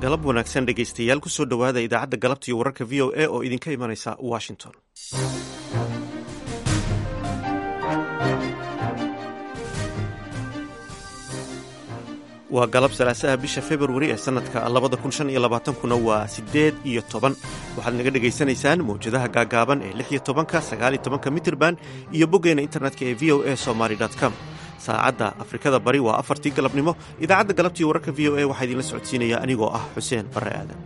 galab wanaagsan dhegaystayaal kusoo dhowaada idaacadda galabta iyo wararka v o a oo idinka imanaysa washington waa galab salaasaha bisha februari ee sanadka labada kun shan iyo labaatankuna waa siddeed iyo toban waxaad naga dhegaysanaysaan mawjadaha gaagaaban ee lix iyo tobanka sagaal iyo tobanka mitirban iyo boggeena internetka ee v o a somaly com saacadda afrikada bari waa afartii galabnimo idaacadda galabtiiyo wararka v o a waxaa idinla socodsiinaya anigoo ah xuseen barre aadan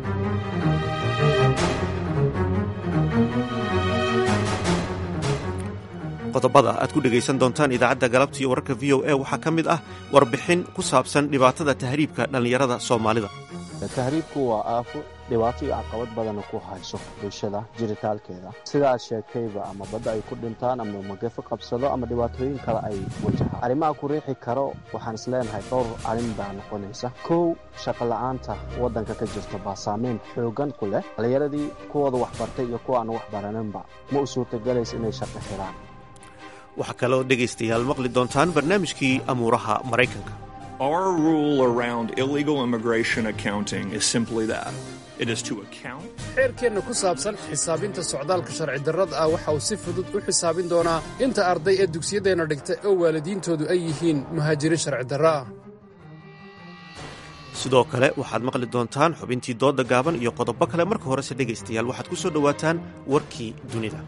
qodobada aad ku dhegaysan doontaan idaacadda galabta iyo wararka v o a waxaa ka mid ah warbixin ku saabsan dhibaatada tahriibka dhallinyarada soomaalida tahriibku waa aafo dhibaato iyo caqabad badana ku hayso bulshada jiritaalkeeda sidaad sheegtayba ama badda ay ku dhintaan ama magafo qabsado ama dhibaatooyin kale ay wajahaan arrimaha ku riixi karo waxaan isleenahay dhowr arrin baa noqonaysa kow shaqola'aanta waddanka ka jirta baa saameyn xoogan ku leh dhallinyaradii kuwooda waxbartay iyo kuwa aan wax baraninba ma u suurtagelaysa inay shaqo helaan waxaa kaloo dhegaystayaal maqli doontaan barnaamijkii amuuraha maraykanka Our rule around illegal immigration accounting is simply that. It is to account. xeerkeenna ku saabsan xisaabinta socdaalka sharci darrada ah waxa uu si fudud u xisaabin doonaa inta arday ee dugsiyadeenna dhigta oo waalidiintoodu ay yihiin muhaajiriin sharci darro ah sidoo kale waxaad maqli doontaan xubintii doodda gaaban iyo qodobo kale marka horese dhegaystayaal waxaad ku soo dhowaataan warkii dunida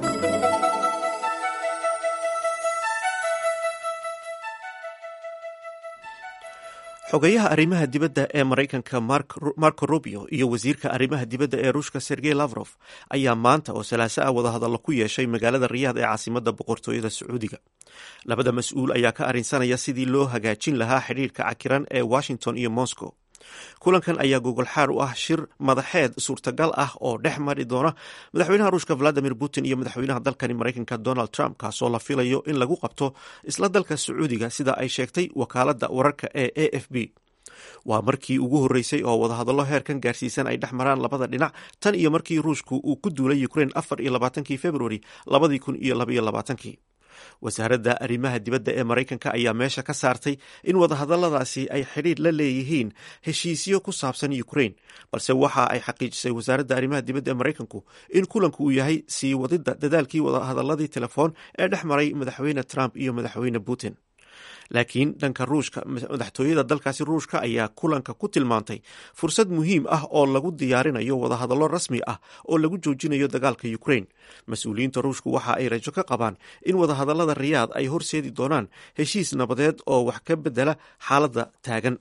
xogayaha arrimaha dibadda ee maraykanka marco rubio iyo wasiirka arrimaha dibadda ee ruushka sergey lavrof ayaa maanta oo salaaso ah wadahadallo ku yeeshay magaalada riyaad ee caasimadda boqortooyada sacuudiga labada mas-uul ayaa ka arrinsanaya sidii loo hagaajin lahaa xidhiirka cakiran ee washington iyo moscow kulankan ayaa gogolxaar u ah shir madaxeed suurtagal ah oo dhex mari doona madaxweynaha ruushka valadimir putin iyo madaxweynaha dalkani maraykanka donald trump kaasoo la filayo in lagu qabto isla dalka sacuudiga sida ay sheegtay wakaaladda wararka ee a f b waa markii ugu horreysay oo wadahadallo heerkan gaarsiisan ay dhex maraan labada dhinac tan iyo markii ruushku uu ku duulay ukrain afar iyo labaatankii februari labadii kun iyo labaiyo labaatankii wasaaradda arrimaha dibadda ee maraykanka ayaa meesha ka saartay in wadahadalladaasi ay xidhiir la leeyihiin heshiisyo ku saabsan ukrain balse waxa ay xaqiijisay wasaaradda arrimaha dibadda ee maraykanku in kulanku uu yahay sii wadidda dadaalkii wadahadalladii telefoon ee dhex maray madaxweyne trump iyo madaxweyne putin laakiin dhanka ruushka madaxtooyada dalkaasi ruushka ayaa kulanka ku tilmaantay fursad muhiim ah oo lagu diyaarinayo wadahadallo rasmi ah oo lagu joojinayo dagaalka ukrain mas-uuliyiinta ruushku waxa ay rajo ka qabaan in wadahadallada riyaad ay horseedi doonaan heshiis nabadeed oo wax ka bedela xaaladda taagan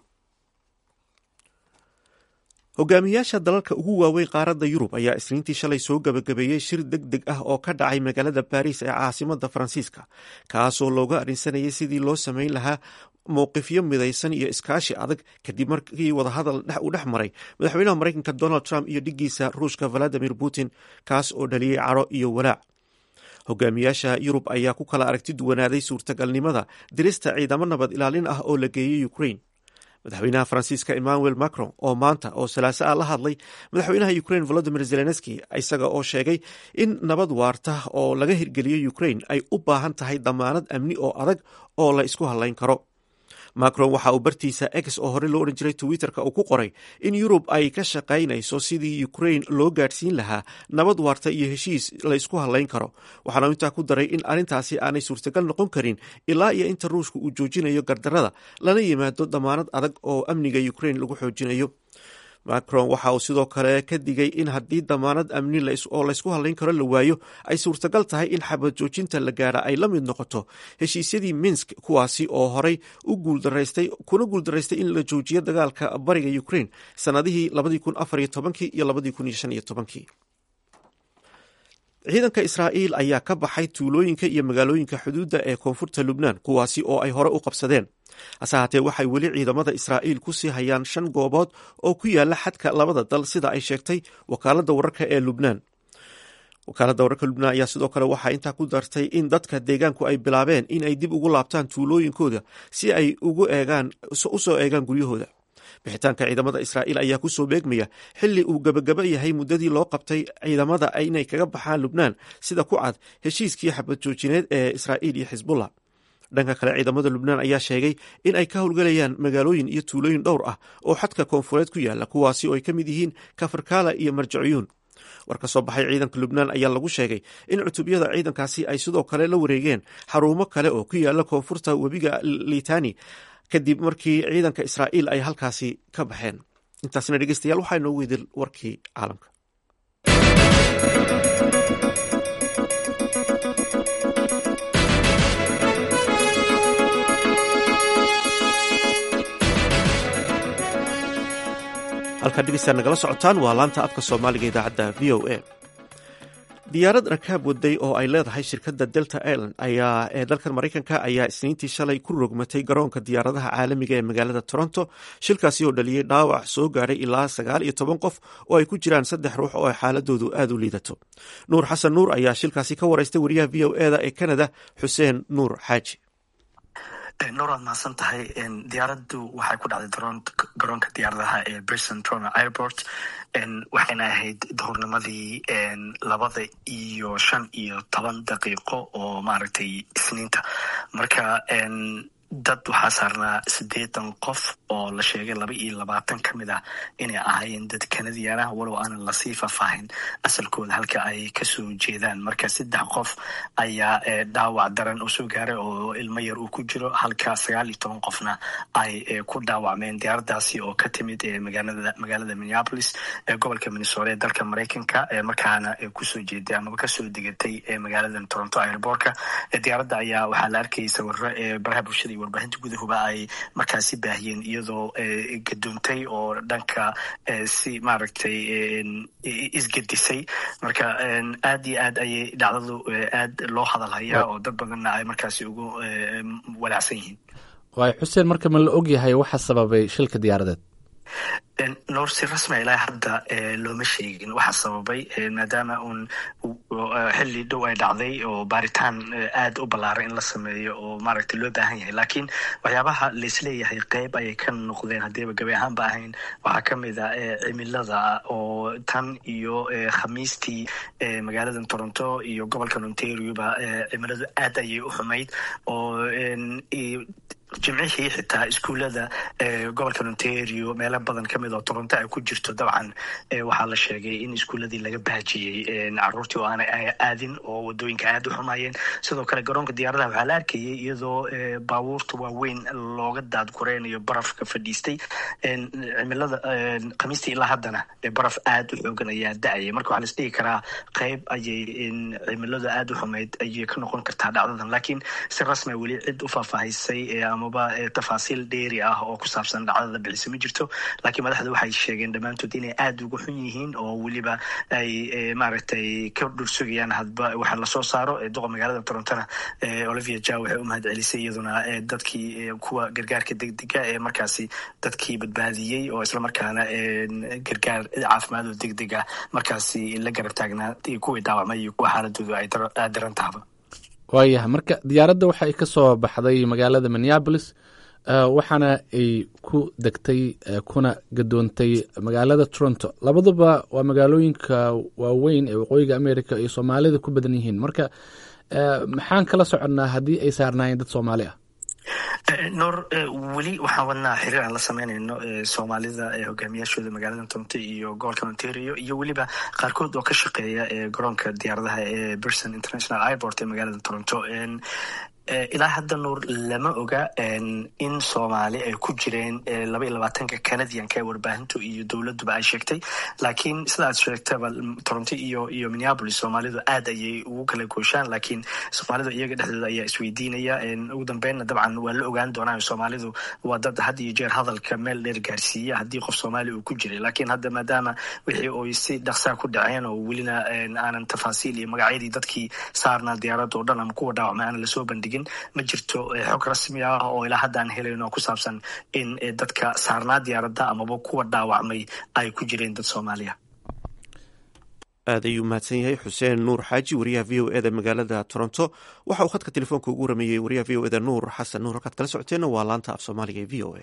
hogaamiyaasha dalalka ugu waaweyn qaaradda yurub ayaa isniintii shalay soo gabagabeeyey shir deg deg ah oo ka dhacay magaalada baariis ee caasimadda faransiiska kaasoo looga arrinsanayay sidii loo samayn lahaa mowqifyo midaysan iyo iskaashi adag kadib markii wadahadal uu dhex maray madaxweynaha maraykanka donald trump iyo dhiggiisa ruushka valadimir putin kaas oo dhaliyey caro iyo walaac hogaamiyaasha yurub ayaa ku kala aragti duwanaaday suurtagalnimada dirista ciidamo nabad ilaalin ah oo la geeyey ukrain madaxweynaha faransiiska emmanuel macron oo maanta oo salaaso ah la hadlay madaxweynaha ukrain volodimir zelenski isaga oo sheegay in nabad waarta oo laga hirgeliyey ukrain ay u baahan tahay damaanad amni oo adag oo la isku hadlayn karo macron waxa uu bartiisa ex oo hore loo odhan jiray twitterka uu ku qoray in yurub ay ka shaqaynayso sidii ukrain loo gaadhsiin lahaa nabad waarta iyo heshiis la isku hadlayn karo waxaana intaa ku daray in arrintaasi aanay suurtagal noqon karin ilaa iyo inta ruushka uu joojinayo gardarada lana yimaado damaanad adag oo amniga ukrain lagu xoojinayo macron waxa uu sidoo kale ka digay in haddii damaanad amni oo laysku hadlayn karo la waayo ay suurtagal tahay in xabad joojinta la gaara ay la mid noqoto heshiisyadii minsk kuwaasi oo horey u guuldaraystay kuna guuldaraystay in la joojiyo dagaalka bariga ukrain sanadihii labadii kun afar iyo tobankii iyo labadii kun iyo shan iyo tobankii ciidanka israa'iil ayaa ka baxay tuulooyinka iyo magaalooyinka xuduudda ee koonfurta lubnaan kuwaasi oo ay hore u qabsadeen hase haatee waxay weli ciidamada israa'iil ku sii hayaan shan goobood oo ku yaala xadka labada dal sida ay sheegtay wakaaladda wararka ee lubnaan wakaaladda wararka lubnaan ayaa sidoo kale waxaa intaa ku dartay in dadka deegaanku ay bilaabeen in ay dib ugu laabtaan tuulooyinkooda si ay ugu eegaan usoo eegaan guryahooda bixitaanka ciidamada israa'iil ayaa kusoo beegmaya xilli uu gebagaba yahay muddadii loo qabtay ciidamada inay kaga baxaan lubnaan sida ku cad heshiiskii xabad joojineed ee israa'iil iyo xisbullah dhanka kale ciidamada lubnaan ayaa sheegay in ay ka howlgelayaan magaalooyin iyo tuulooyin dhowr ah oo xadka koonfureed ku yaala kuwaasi oo ay ka mid yihiin kafarkala iyo marjacuyuun war ka soo baxay ciidanka lubnaan ayaa lagu sheegay in cutubyada ciidankaasi ay sidoo kale la wareegeen xarumo kale oo ku yaala koonfurta webiga litani kadib markii ciidanka israa'iil ay halkaasi ka baxeen intaasna dhegeystayaal waxaa inoogu idil warkii caalamka halkaa dhegeystaad nagala socotaan waa laanta afka soomaaliga idaacadda v o a diyaarad rakaab waday oo ay leedahay shirkadda delta ireland ayaa ee dalkan maraykanka ayaa isniintii shalay ku rogmatay garoonka diyaaradaha caalamiga ee magaalada toronto shilkaasi oo dhaliyey dhaawac soo gaadhay ilaa sagaal iyo toban qof oo ay ku jiraan saddex ruux oo ay xaaladoodu aada u liidato nuur xasan nuur ayaa shilkaasi ka wareystay wariyaha v o eda ee canada xuseen nuur xaaji nuur waad mahadsan tahay diyaaraddu waxay ku dhacday garoonka diyaaradaha ee brison trono airport waxayna ahayd duhurnimadii labada iyo shan iyo toban daqiiqo oo maaragtay isniinta marka dad waxaa saarnaa siddeetan qof oo la sheegay laba iyo labaatan ka mid ah inay ahaayeen dad kanadiyan ah walow aanan lasii faahfaahin asalkooda halka ay kasoo jeedaan marka saddex qof ayaa dhaawac daran usoo gaaray oo ilmo yar uu ku jiro halka sagaal iyo toban qofna ay ku dhaawacmeen diyaaradaasi oo ka timid magaalada minneapolis ee gobolka minnesota ee dalka maraykanka markaana kusoo jeeday amaba kasoo degatay magaalada toronto airbortka diyaaradda ayaa waxaa la arkayay sawiro ee baraha bulshada warbaahinta gudahuba ay markaasi baahiyeen iyadoo gadoontay oo dhanka si maaragtay isgedisay marka aad iyo aad ayay dhacdadu aad loo hadalhayaa oo dad badanna ay markaasi ugu walaacsan yihiin waay xuseen marka ma la ogyahay waxa sababay shilka diyaaradeed noor si rasmi ilaa hadda looma sheegin waxa sababay maadaama uun xilli dhow ay dhacday oo baaritaan aad u ballaaray in la sameeyo oo maaragtay loo baahan yahay laakiin waxyaabaha laisleeyahay qeyb ayay ka noqdeen haddiiba gabi ahaanba ahayn waxaa ka mid a cimilada oo tan iyo khamiistii magaalada toronto iyo gobolka ontarioba cimiladu aad ayay u xumayd oo jimcihii xitaa iskuullada gobolka ontario meelo badan ka mid oo toronto ay ku jirto dabcan waxaa la sheegay in iskuulladii laga baajiyey caruurtii oo aanay aadin oo wadooyinka aad u xumaayeen sidoo kale garoonka diyaaradaha waxaa la arkayay iyadoo baabuurta waaweyn looga daadgureynayo barafka fadhiistay cimilada khamiistii ilaa haddana baraf aad u xoogan ayaa da-ayay marka waxaa laisdhigi karaa qeyb ayay cimiladu aad u xumayd ayay ka noqon kartaa dhacdadan laakiin si rasmia weli cid u faahfaahisay amaba tafaasiil dheeri ah oo ku saabsan dhacdada bixisa ma jirto laakiin madaxda waxay sheegeen dhammaantood inay aada uga xun yihiin oo weliba ay maaragtay ka dhursugayaan hadba waxa lasoo saaro duqa magaalada torontona olivia ja waxay u mahad celisay iyaduna dadkii kuwa gargaarka degdega ee markaasi dadkii badbaadiyey oo islamarkaana gargaar caafimaad oo degdega markaasi la garab taagnaa kuwii dhaawacmay iyo kuwa xaaladoodu ay daran tahaba waayahay marka diyaaradda waxa ay ka soo baxday magaalada minneabolis waxaana ay ku degtay kuna gadoontay magaalada toronto labaduba waa magaalooyinka waaweyn ee waqooyiga america ay soomaalida ku badan yihiin marka maxaan kala soconnaa haddii ay saarnaayeen dad soomaali ah noor weli waxaan wadnaa xiriir aan la sameynayno soomaalida hogaamiyaashooda magaalada toronto iyo gobolka ontario iyo weliba qaarkood oo ka shaqeeya garoonka diyaaradaha ee berson international airport ee magaalada toronto ilaa hadda nuur lama oga in soomaali ay ku jireen laba iyo labaatanka canadianka ee warbaahintu iyo dowladuba ay sheegtay laakiin sida aad sheegtaba toronto iyo iyo minneapolis soomaalidu aad ayay ugu kala gooshaan laakiin soomaalidu iyaga dhexdooda ayaa isweydiinaya ugu dambeynna dabcan waa la ogaan doonaa soomaalidu waa dad had iyo jeer hadalka meel dheer gaarsiiya haddii qof soomaali uu ku jiray laakiin hadda maadaama wixii oy si dhaqsaa ku dhaceen oo welina aanan tafaasiil iyo magacyadii dadkii saarnaa diyaaradda oo dhan ama kuwa dhaawacmay aanan lasoo bandhigin ma jirto xog rasmi ah oo ilaa hadda aan helayn oo ku saabsan in dadka saarnaa diyaaradda amaba kuwa dhaawacmay ay ku jireen dad soomaaliya aad ayuu mahadsan yahay xuseen nuur xaaji wariyaha v o eda magaalada toronto waxa uu khadka telefoonka ugu warameeyey wariyaha v o eda nuur xasan nuur halkaad kala socoteenna waa laanta af soomaaliga ee v o a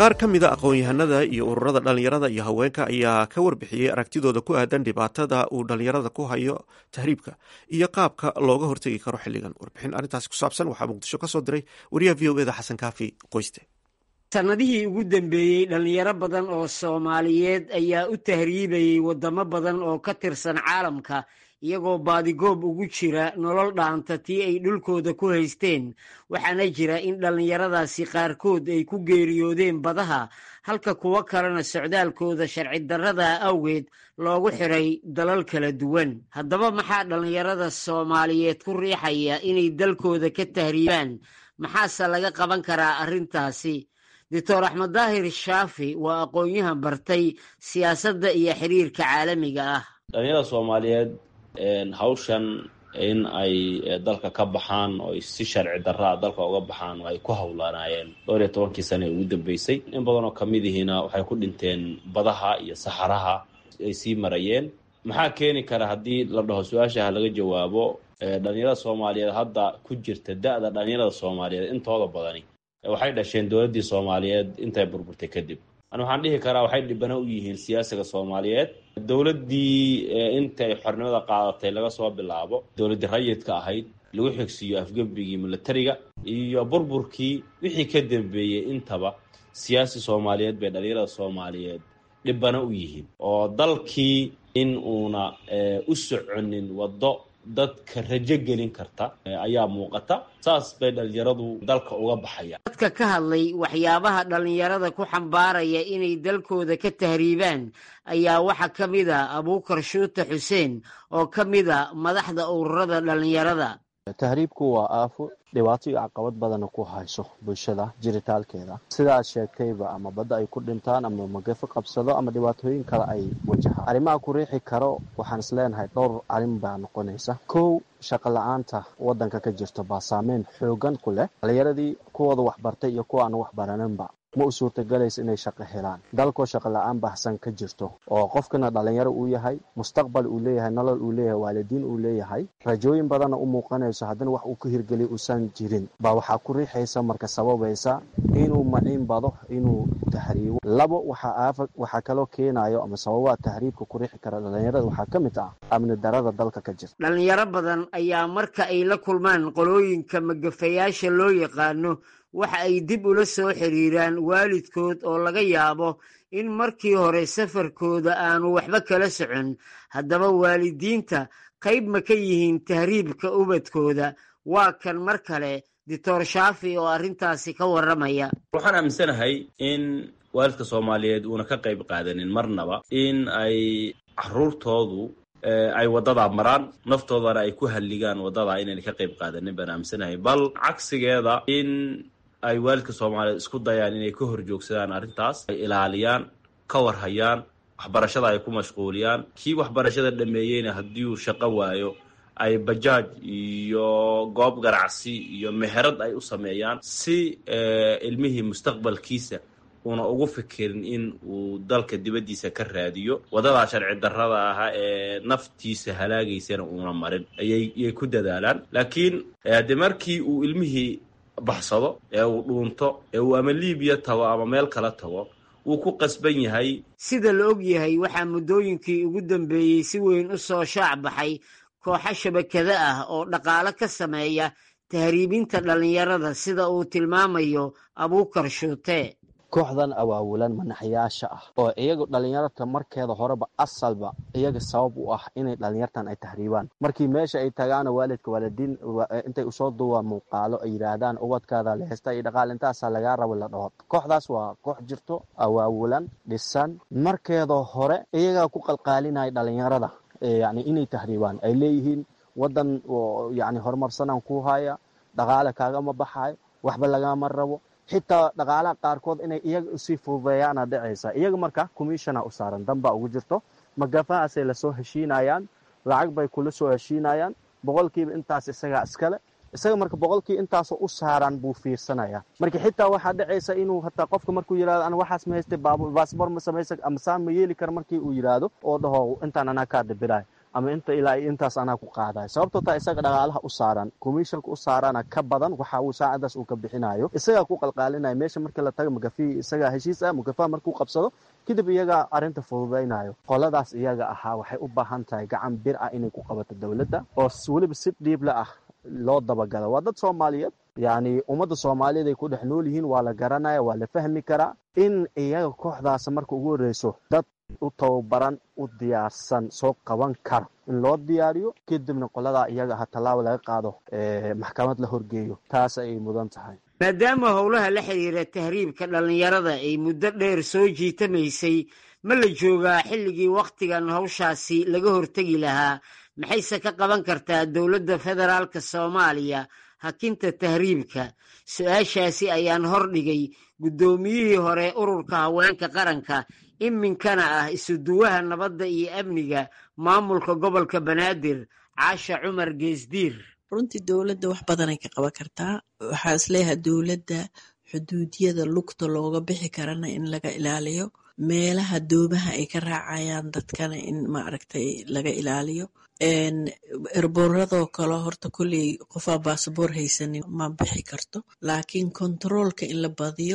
qaar ka mida aqoon-yahanada iyo ururada dhallinyarada iyo haweenka ayaa ka warbixiyey aragtidooda ku aadan dhibaatada uu dhallinyarada ku hayo tahriibka iyo qaabka looga hortegi karo xilligan warbixin arrintaasi ku saabsan waxaa muqdisho ka soo diray wariyaha v o eda xasan kaafi qoyste sannadihii ugu dambeeyey dhallinyaro badan oo soomaaliyeed ayaa u tahriibayey waddamo badan oo ka tirsan caalamka iyagoo baadigoob ugu jira nolol dhaanta tii ay dhulkooda ku haysteen waxaana jira in dhallinyaradaasi qaarkood ay ku geeriyoodeen badaha halka kuwo kalena socdaalkooda sharci darrada awgeed loogu xiray dalal kala duwan haddaba maxaa dhallinyarada soomaaliyeed ku riixaya inay dalkooda ka tahriibaan maxaase laga qaban karaa arrintaasi doctor axmed daahir shaafi waa aqoon-yahan bartay siyaasadda iyo xiriirka caalamiga ah dhalinyarada soomaaliyeed hawshan in ay dalka ka baxaan oo si sharci darraa dalka uga baxaan oo ay ku howlaanaayeen dhowr iyo tobankii sane ee ugu dambeysay in badan oo kamid ihiina waxay ku dhinteen badaha iyo saxaraha ay sii marayeen maxaa keeni kara haddii la dhaho su-aashaha laga jawaabo dhalinyarada soomaaliyeed hadda ku jirta da-da dhalinyarada soomaaliyeed intooda badani waxay dhasheen dowladdii soomaaliyeed intay burburtay kadib ani waxaan dhihi karaa waxay dhibano u yihiin siyaasiga soomaaliyeed dowladdii intay xornimada qaadatay laga soo bilaabo dowladdii rayidka ahayd lagu xigsiiyo afgebigii militariga iyo burburkii wixii ka dambeeyey intaba siyaasi soomaaliyeed bay dhalinyarada soomaaliyeed dhibano u yihiin oo dalkii in uuna u soconin waddo dadka rajo gelin karta ayaa muuqata saas bay dhalinyaradu dalka uga baxayaan dadka ka hadlay waxyaabaha dhallinyarada ku xambaaraya inay dalkooda ka tahriibaan ayaa waxaa ka mid a abuukar shuute xuseen oo ka mid a madaxda ururada dhallinyarada tahriibku waa aafo dhibaato iyo caqabad badana ku hayso bulshada jiritaalkeeda sidaad sheegtayba ama badda ay ku dhintaan ama magafo qabsado ama dhibaatooyin kale ay wajahaan arrimaha ku riixi karo waxaan is leenahay dhowr arrin baa noqonaysa kow shaqo la-aanta waddanka ka jirto baa saameyn xoogan ku leh dhalinyaradii kuwooda waxbartay iyo kuwa aan waxbaraninba ma u suurtagelaysa inay shaqo helaan dalkoo shaqo la-aan baahsan ka jirto oo qofkana dhalinyaro uu yahay mustaqbal uu leeyahay nolol uu leeyahay waalidiin uu leeyahay rajooyin badanna u muuqanayso haddana wax uu ka hirgeliy uusan jirin baa waxaa ku riixaysa marka sababaysa inuu maciin bado inuu tahriibo labo waxaa kaloo keenayo ama sababaha tahriibka ku riixi kara dhalinyarada waxaa ka mid ah amni darada dalka ka jirta dhalinyaro badan ayaa marka ay la kulmaan qolooyinka magafayaasha loo yaqaano waxa ay dib ula soo xiriiraan waalidkood oo laga yaabo in markii hore safarkooda aanu waxba kala socon haddaba waalidiinta qayb ma ka yihiin tahriibka ubadkooda waa kan mar kale doctor shaafi oo arrintaasi ka warramaya waxaan aaminsanahay in waalidka soomaaliyeed uuna ka qayb qaadanin marnaba in ay caruurtoodu ay waddadaa maraan naftoodana ay ku halligaan waddadaa inayna ka qayb qaadanin baan aaminsanahay bal cagsigeeda in ay waalidka soomaaliyeed isku dayaan inay ka hor joogsadaan arrintaas ay ilaaliyaan ka warhayaan waxbarashada ay ku mashquuliyaan kii waxbarashada dhameeyeyna haddii uu shaqo waayo ay bajaaj iyo goob ganacsi iyo meherad ay u sameeyaan si ilmihii mustaqbalkiisa uuna ugu fikirin in uu dalka dibaddiisa ka raadiyo waddadaa sharci darrada ahaa ee naftiisa halaagaysana uuna marin ayay ku dadaalaan laakiin haddii markii uu ilmihii baxsado ee uu dhuunto ee uu ama liibiya tago ama meel kala tago wuu ku qasban yahay sida la og yahay waxaa muddooyinkii ugu dambeeyey si weyn u soo shaac baxay kooxo shabakado ah oo dhaqaale ka sameeya tahriibinta dhallinyarada sida uu tilmaamayo abuukar shuute kooxdan awaawulan manaxyaasha ah oo iyaga dhalinyarta markeeda horeba asalba iyaga sabab u ah inay dhalinyartan ay tahriibaan markii meesha ay tagaana waalidka waalidiin intay usoo duwa muuqaalo ay yidhaahdaan ubadkaada lehesta iyo dhaqaal intaasaa lagaa rabo la dhaho kooxdaas waa koox jirto awaawulan dhisan markeeda hore iyagaa ku qalqaalinaya dhalinyarada yani inay tahriibaan ay leeyihiin wadan yani horumarsanaan ku haya dhaqaale kaagama baxayo waxba lagama rabo xitaa dhaqaalaha qaarkood inay iyaga usii fududeeyaana dhacaysa iyaga marka commissiona u saaran danbaa ugu jirto magafahaasay lasoo heshiinayaan lacag bay kula soo heshiinayaan boqolkiiba intaas isagaa iskale isaga marka boqolkii intaasoo u saaran buu fiirsanaya marka xitaa waxaa dhacaysa inuu hataa qofka markuu yirahdo ana waxaas ma haystay baasbor ma samaysa ama saan ma yeeli kara markii uu yidhaahdo oo dhaho intaan anaa kaa dabirayo ama inta ilaa iyo intaas anaa ku qaadayo sababtoo taa isaga dhaqaalaha u saaran commissionka u saarana ka badan waxa uu saacadaas uu ka bixinayo isagaa ku qalqaalinaya meesha markii la tago mugafi isagaa heshiis ah mugafaha markuu qabsado kadib iyagaa arrinta fududaynayo qoladaas iyaga ahaa waxay u baahan tahay gacan bir ah inay ku qabato dowladda oo weliba si dhiibla ah loo dabagalo waa dad soomaaliyeed yacni ummadda soomaaliyeed ay ku dhex nool yihiin waa la garanaya waa la fahmi karaa in iyaga kooxdaas marka ugu horreyso dad u tababaran u diyaarsan soo qaban kara in loo diyaariyo kadibna qoladaa iyaga aha tallaabo laga qaado maxkamad la horgeeyo taas ayay mudan tahay maadaama howlaha la xiriira tahriibka dhallinyarada ay muddo dheer soo jiitamaysay ma la joogaa xilligii wakhtigan hawshaasi laga hortegi lahaa maxayse ka qaban kartaa dowladda federaalka soomaaliya hakinta tahriibka su-aashaasi ayaan hordhigay guddoomiyihii hore ururka haweenka qaranka iminkana ah isuduwaha nabadda iyo amniga maamulka gobolka banaadir caasha cumar geesdiir runtii dowladda wax badanay ka qaban kartaa waxaa isleeyahay dowladda xuduudiyada lugta looga bixi karana in laga ilaaliyo meelaha doomaha ay ka raacayaan dadkana in maaragtay laga ilaaliyo erboradoo kale horta kolley qofaa baasaboor haysanin ma bixi karto laakiin kontaroolka in la badiyo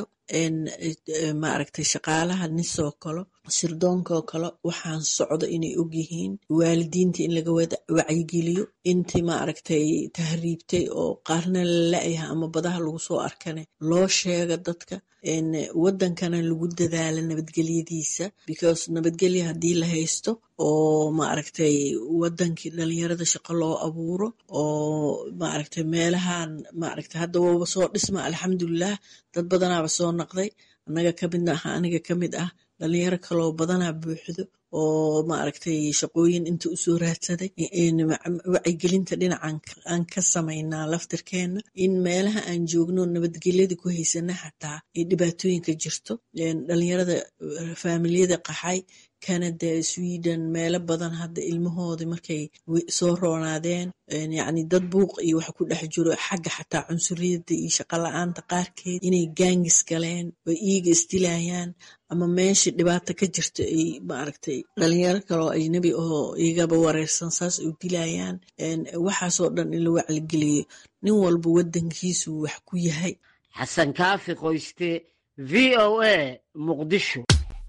maaragtay shaqaalaha nisoo kale sirdoonkaoo kale waxaan socdo inay ogyihiin waalidiinta in laga wacyigeliyo intii maaragtay tahriibtay oo qaarna la la-yaha ama badaha lagu soo arkane loo sheega dadka wadankana lagu dadaala nabadgelyadiisa because nabadgelya haddii la haysto oo maaragtay wadankii dhalinyarada shaqo loo abuuro oo maaragtay meelahan maaragtay hadda waba soo dhisma alxamdulilah dad badanaaba soo naqday annaga kamid ah aniga ka mid ah dhalinyaro kaloo badanaa buuxdo oo maaragtay shaqooyin inta usoo raadsaday wacyigelinta dhinacan aan ka samaynaa laftirkeena in meelaha aan joogno nabadgelyada ku haysana xataa ay dhibaatooyinka jirto dhalinyarada faamiliyada qaxay canada sweden meelo badan hadda ilmahooda markay soo roonaadeen yacni dad buuq iyo wax ku dhex jiro xagga xataa cunsuriyada iyo shaqo la-aanta qaarkeed inay gaangis galeen oo iiga isdilayaan ama meesha dhibaato ka jirto ay maaragtay dhalinyaro kaloo ajnabi oo igaba wareersan saas ay dilayaan waxaasoo dhan in la wacligeliyo nin walba wadankiisu wax ku yahay xasan kaafi qoyste v o a muqdisho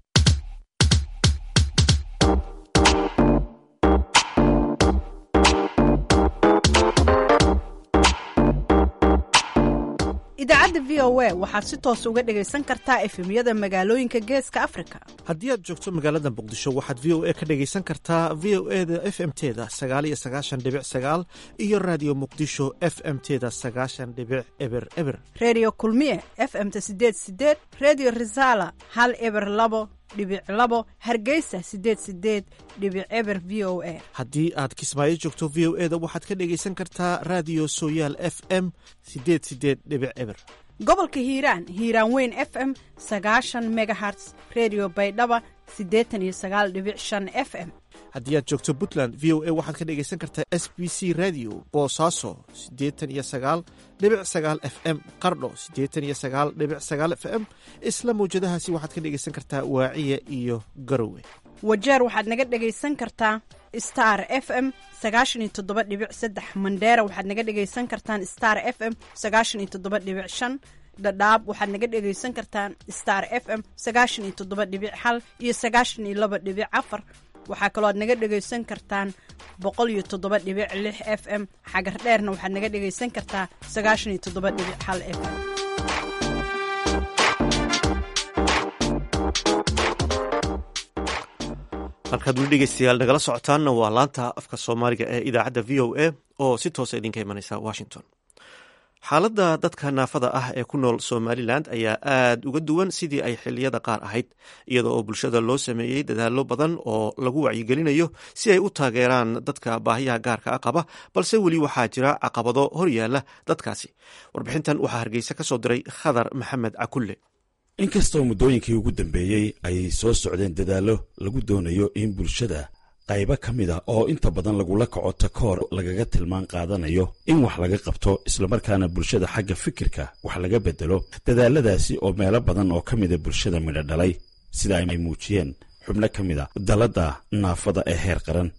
idaacadda v o a waxaad si toos uga dhegaysan kartaa efemyada magaalooyinka geeska afrika haddii aad joogto magaalada muqdisho waxaad v o a ka dhegaysan kartaa v o e da f m teda sagaaliyo sagaashan dhibic sagaal iyo raadiyo muqdisho f m teda sagaashan dhibic eber eber reediyo kulmiye f m-ta sideed sideed reediyo risaala hal eber labo dhibic labo hargeysa sideed sideed dhibic eber v o a haddii aad kismaayo joogto v o e da waxaad ka dhegaysan kartaa raadiyo sooyaal f m sideed sideed dhibic eber gobolka hiiraan hiiraan weyn f m sagaashan megaherts redio baydhaba siddeetan iyo sagaal dhibic shan f m haddii aad joogto puntland v o a waxaad ka dhegaysan kartaa s b c radio boosaaso siddeetan iyo sagaal dhibic sagaal f m qardho siddeetan iyo sagaal dhibic sagaal f m isla mawjadahaasi waxaad ka dhegaysan kartaa waaciya iyo garowe wajeer waxaad naga dhegaysan kartaa star f m sagaashan iyo toddoba dhibic saddex mandheera waxaad naga dhegaysan kartaan star f m sagaashan iyo toddoba dhibic shan dhadhaab waxaad naga dhegaysan kartaan star f m sagaashan iyo toddoba dhibic hal iyo sagaashan iyo laba dhibic afar waxaa kaloo aad naga dhegaysan kartaan boqol iyo toddoba dhibic lix f m xagar dheerna waxaad naga dhegaysan kartaa sagaashan iyo toddoba dhibic hal f m halkaad weli dhegeystayaal nagala socotaanna waa laanta afka soomaaliga ee idaacadda v o a oo si toosa idinka imanaysa washington xaaladda dadka naafada ah ee ku nool somalilan ayaa aad uga duwan sidii ay xiliyada qaar ahayd iyada oo bulshada loo sameeyey dadaallo badan oo lagu wacyigelinayo si ay u taageeraan dadka baahiyaha gaarka a qaba balse weli waxaa jira caqabado horyaala dadkaasi warbixintan waxaa hargeysa ka soo diray khadar maxamed cakulle inkastoo muddooyinkii ugu dambeeyey ay soo socdeen dadaallo lagu doonayo in bulshada qaybo ka mid ah oo inta badan lagula kaco takoor lagaga tilmaan qaadanayo in wax laga qabto islamarkaana bulshada xagga fikirka wax laga bedelo dadaaladaasi oo meelo badan oo ka mida bulshada midho dhalay sida ay muujiyeen xubno ka mid a dalladda naafada ee heer qaran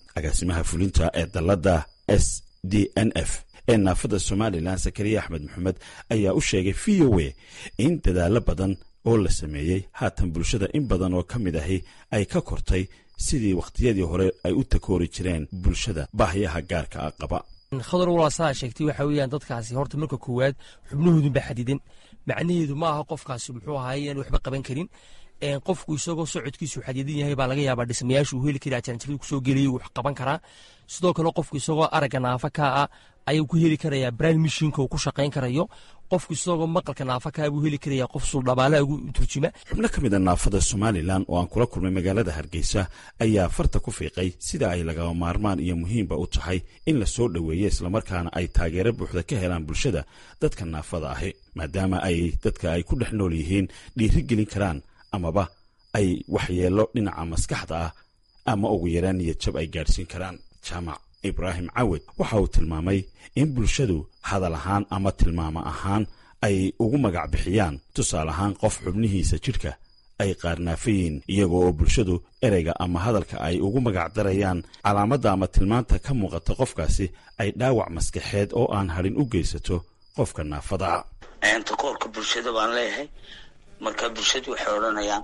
agaasimaha fulinta ee dalladda s d n f ee naafada somalilan sakariya axmed maxamed ayaa u sheegay v o a in dadaallo badan oo la sameeyey haatan bulshada in badan oo ka mid ahi ay ka kortay sidii wakhtiyadii hore ay u takoori jireen bulshada baahyaha gaarka ah qaba khadar walaasaa sheegtay waxa weeyaan dadkaasi horta marka koowaad xubnahoodun baa xadidan macnaheedu ma aha qofkaasi muxuu ahaay inaan waxba qaban karin qofku isagoo socodkiisu xadidan yahay baa laga yaabaa dhismayaashu uu heli karaa jaranjaradu kusoo geliyay wax qaban karaa sidoo kale qofku isagoo aragga naafa kaa ah ayuu ku heli karayaa brain mishinka uu ku shaqayn karayo qofku isagoo maqalka naafa kaa buu heli karayaa qof suldhabaala ugu turjuma xubno ka mid a naafada somalilan oo aan kula kulmay magaalada hargeysa ayaa farta ku fiiqay sida ay lagama maarmaan iyo muhiimba u tahay in la soo dhoweeyo islamarkaana ay taageero buuxda ka helaan bulshada dadka naafada ahi maadaama ay dadka ay ku dhex nool yihiin dhiiri gelin karaan amaba ay waxyeello dhinaca maskaxda ah ama ugu yaraan niyadjab ay gaadhsiin karaan jaamac ibraahim cawed waxa uu tilmaamay in bulshadu hadal ahaan ama tilmaamo ahaan ay ugu magac bixiyaan tusaale ahaan qof xubnihiisa jidhka ay qaarnaafayiin iyagoo oo bulshadu ereyga ama hadalka ay ugu magac darayaan calaamadda ama tilmaanta ka muuqata qofkaasi ay dhaawac maskaxeed oo aan hadhin u geysato qofka naafada takoorka bulshada baan leeyahay marka bulshadu waxay odhanayaan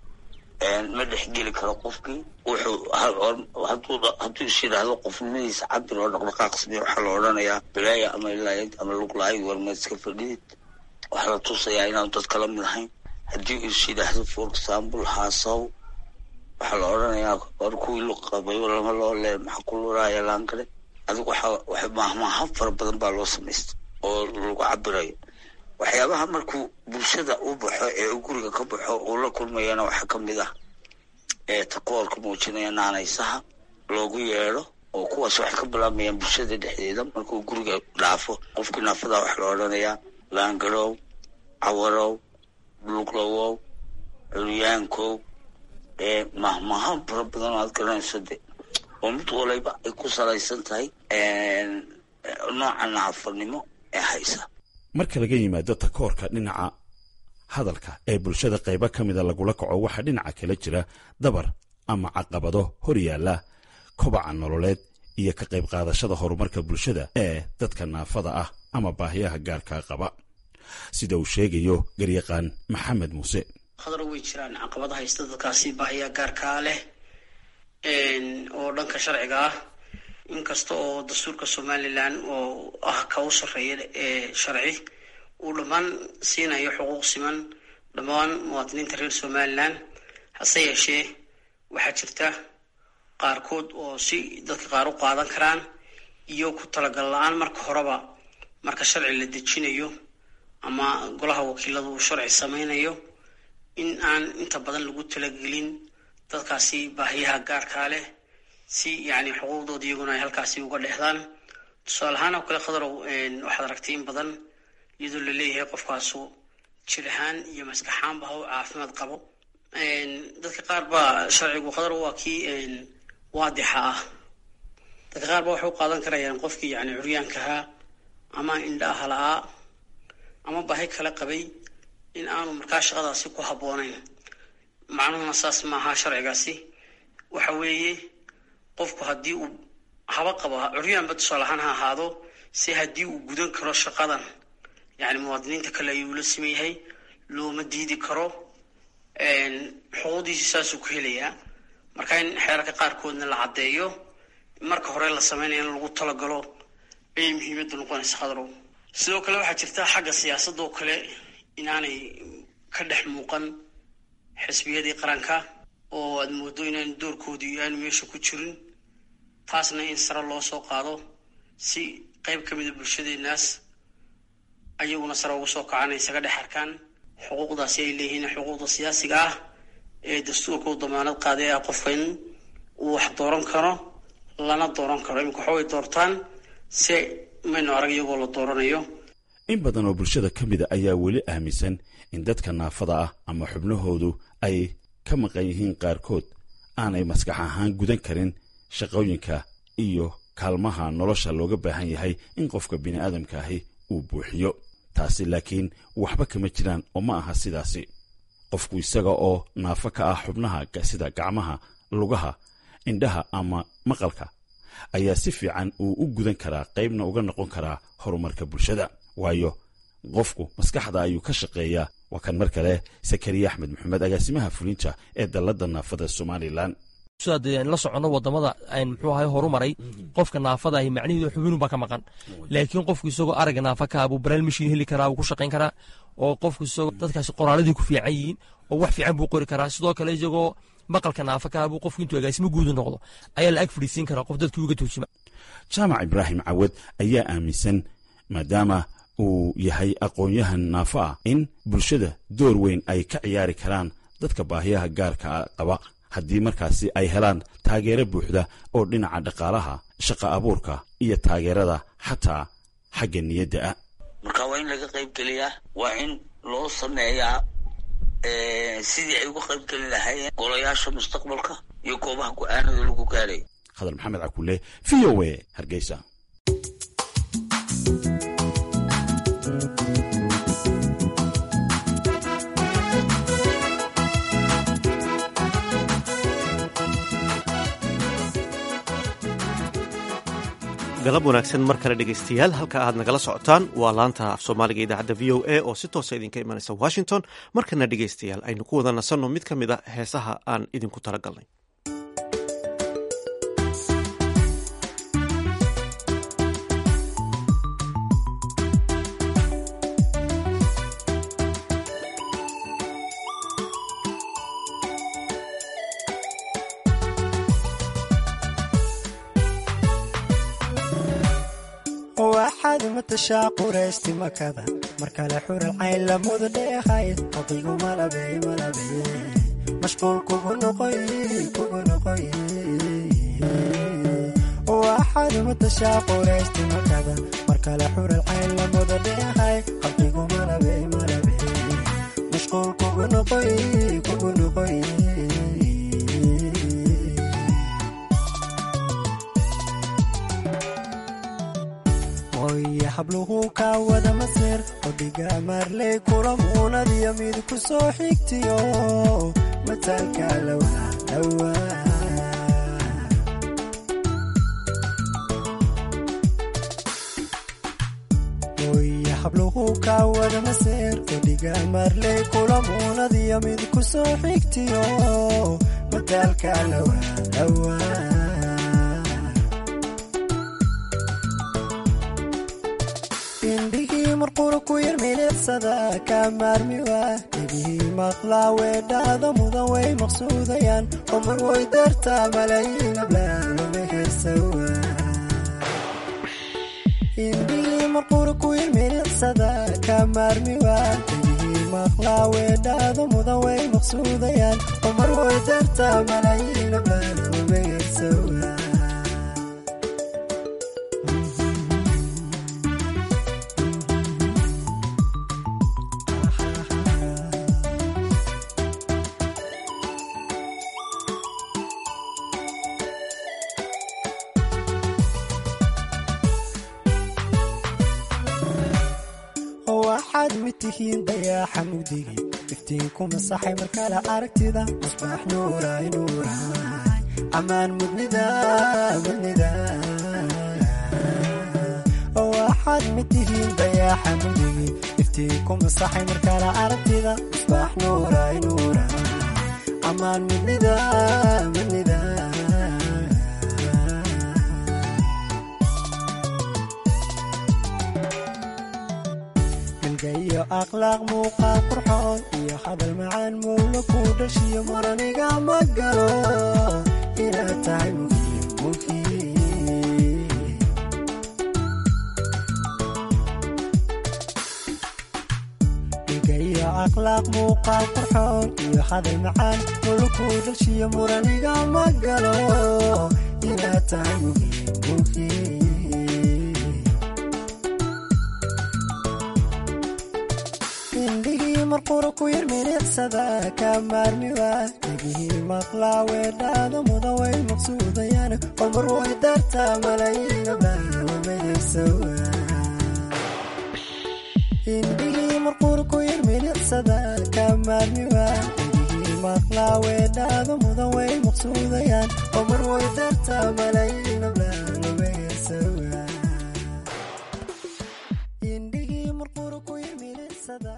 ma dhexgeli karo qofkii wuxuu hadduu is yidhaahdo qofnimadiisa cabir oo dhaqdhaqaaq sameya waxaa la odhanayaa bilaaya ama ilaayad ama luglaayad warmeed iska fadhidid waxaa la tusayaa inaanu dadka la mid ahayn haddii uu is yidhaahdo for example haasaw waxaa la odhanayaa war kuwii luqabayo lama loo lee maxaa ku luraaya laankale adigu waxa maahmaaha fara badan baa loo samaysta oo lagu cabirayo waxyaabaha markuu bulshada u baxo ee uu guriga ka baxo uu la kulmayana waxaa ka mid ah ee takoorka muujinaya naanaysaha loogu yeedho oo kuwaas waxay ka bilaabayaan bulshada dhexdeeda markuu guriga dhaafo qofkii naafada waxaa la odhanayaa laangarow cawarow luuqlawow curyaankow ee mahmaha fara badan oo aad garanayso de oo mid walayba ay ku salaysan tahay nooca naafanimo ee haysa marka laga yimaado takoorka dhinaca hadalka ee bulshada qaybo ka mida lagula kaco waxaa dhinaca kala jira dabar ama caqabado hor yaalla kobaca nololeed iyo ka qayb qaadashada horumarka bulshada ee dadka naafada ah ama baahiyaha gaarkaa qaba sida uu sheegayo garyaqaan maxamed muuse khadar way jiraan caqabada haysta dadkaasi baahiyaha gaarkaa leh oo dhanka sharciga ah inkasta oo dastuurka somalilan oo ah ka u sarreeya ee sharci uu dhammaan siinayo xuquuq siman dhammaan muwaadiniinta reer somalilan hase yeeshee waxaa jirta qaarkood oo si dadka qaar u qaadan karaan iyo ku talagal la-aan marka horeba marka sharci la dejinayo ama golaha wakiilada uu sharci sameynayo in aan inta badan lagu talagelin dadkaasi baahiyaha gaarkaa leh si yani xuquuqdooda iyaguna ay halkaasi uga dhexdaan tusaale ahaan oo kale khadarow waxaad aragtay in badan iyadoo la leeyahay qofkaasu jir ahaan iyo maskaxaanba ha u caafimaad qabo dadka qaar baa sharcigu khadar waa kii waadixa ah dadka qaar ba waxay u qaadan karayaan qofkii yani curyaankahaa ama indhaha la-aa ama baahi kala qabay in aanu markaa shaqadaasi ku habboonayn macnuhuna saas maaha sharcigaasi waxa weeye qofku haddii uu haba qabo curyaanba tusaale ahaan ha ahaado si haddii uu gudan karo shaqadan yani muwaadiniinta kale ayuu la siman yahay looma diidi karo xuquuqdiisi saasuu ku helayaa marka in xeerarka qaarkoodna la caddeeyo marka hore la sameynaya in lagu talagalo ayay muhiimadda noqonaysa khadrow sidoo kale waxaa jirta xagga siyaasadda oo kale inaanay ka dhex muuqan xisbiyadii qaranka oo aada moodo inaan doorkoodii aanu meesha ku jirin taasna in sare loo soo qaado si qeyb ka mida bulshadeenaas ayaguna sare uga soo kacaan ay isaga dhex arkaan xuquuqdaasi ay leeyihiin xuquuqda siyaasiga ah ee dastuurka u damaanad qaaday ah qofka in uu wax dooran karo lana dooran karo imika waxaway doortaan se maynu arag iyagoo la dooranayo in badan oo bulshada ka mida ayaa weli aaminsan in dadka naafada ah ama xubnahoodu ay ka maqan yihiin qaarkood aanay maskax ahaan gudan karin shaqooyinka iyo kaalmaha nolosha looga baahan yahay in qofka bini'aadamka ahi uu buuxiyo taasi laakiin waxba kama jiraan oo ma aha sidaasi qofku isaga oo naafo ka ah xubnaha sida gacmaha lugaha indhaha ama maqalka ayaa si fiican uu u gudan karaa qaybna uga noqon karaa horumarka bulshada waayo qofku maskaxda ayuu ka shaqeeyaa waa kan mar kale sakariya axmed maxamed agaasimaha fulinta ee dalladda naafada somalilan sidaad la soconno wadamada muxuu ahay horumaray qofka naafada ahi macnaheedu xubinunbaa ka maqan laakiin qofku isagoo aragga naafa ka buu baraal mashiin heli karaa wuu ku shaqayn karaa oo qofku isagoo dadkaasi qoraaladii ku fiican yihiin oo wax fiican buu qori karaa sidoo kale isagoo maqalka naafa ka buu qofku intuu agaasimo guudu noqdo ayaa la ag fadhiisiin karaa qof dadkii uga tuujima jaamac ibraahim cawad ayaa aaminsan maadaama uu yahay aqoon-yahan naafo ah in bulshada door weyn ay ka ciyaari karaan dadka baahiyaha gaarka qaba haddii markaasi ay helaan taageero buuxda oo dhinaca dhaqaalaha shaqa abuurka iyo taageerada xataa xagga niyadda ah marka waa in laga qayb geliyaa waa in loo sameeyaa sidii ay uga qayb gelin lahaayeen golayaasha mustaqbalka iyo goobaha go-aanada lagu gaarayo khadar maxamed cakule v o a hargeysa galab wanaagsan mar kale dhegaystayaal halka aad nagala socotaan waa laanta af soomaaliga idaacadda v o a oo si toosa idinka imanaysa washington markana dhegaystayaal aynu ku wada nasanno mid ka mid a heesaha aan idinku talagalnay waxaad matashaa quraysti makada mar kale xural cayn lamuda dheehay qadigu malabey malabey mashquul kugu noqoy kugu noqoy waxaad matashaa quraysti makada mar kale xural cayn lamuda dheehay qadigu malabey malabey mashquul kugu noqoy kugu noqoy oye habluhu kaa wada maseer odhiga maarley kula muunadiyo mid ku soo xigtiyo mataalka lawaa oye habluhu kaa wada maseer odhiga maarley kula muunadiyo mid ku soo xigtiyo mataalka lawaa indhigii marqura ku yar milicsada kaa maarmiwa dhegihii maqlaa weedhaada mudan way maqsuudayaan oo mar way dartaa malaayiin ablaadama heesawa indhigii marqura ku yar milicsada kaa maarmiwa dhegihii maqlaa weedhaada mudan way maqsuudayaan oo mar way dartaa malaayiin ablaadama heesawa waxaad mid tihiin dayaaxa mugdigi iftiinku masaxay markale aragtida musbaax nuuray nuuray ammaan mudnida mudnida waxaad mid tihiin dayaaxa mugdigi iftiinku masaxay markale aragtida musbaax nuuray nuuray ammaan mudnida mudnida iyo akhlaaq muuqaal qurxoon iyo hadal macaan mowla ku dhashiyo maraniga ma galo inaad tahay muhiim muhiim dhiga iyo akhlaaq muuqaal qurxoon iyo hadal macaan mowla ku dhashiyo muraniga ma galo inaad tahay muhiim muhiim indhigii marqura ku yar milicsada kaa maarmiwa dhegihii maqlaa weedhaada mudan way maqsuudayaan oo mar way dartaa malaayiin ablaadamayaysawa indhigii marqura ku yar milicsada kaa maarmiwa dhegihii maqlaa weedhaada mudan way maqsuudayaan oo mar way dartaa malayiina baanubaysawa indhigii marqura ku yimidsada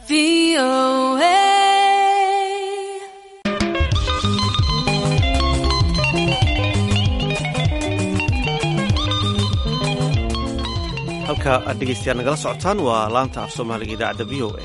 halka aad dhegaystayaal nagala socotaan waa laanta af soomaaliga idaacadda v o a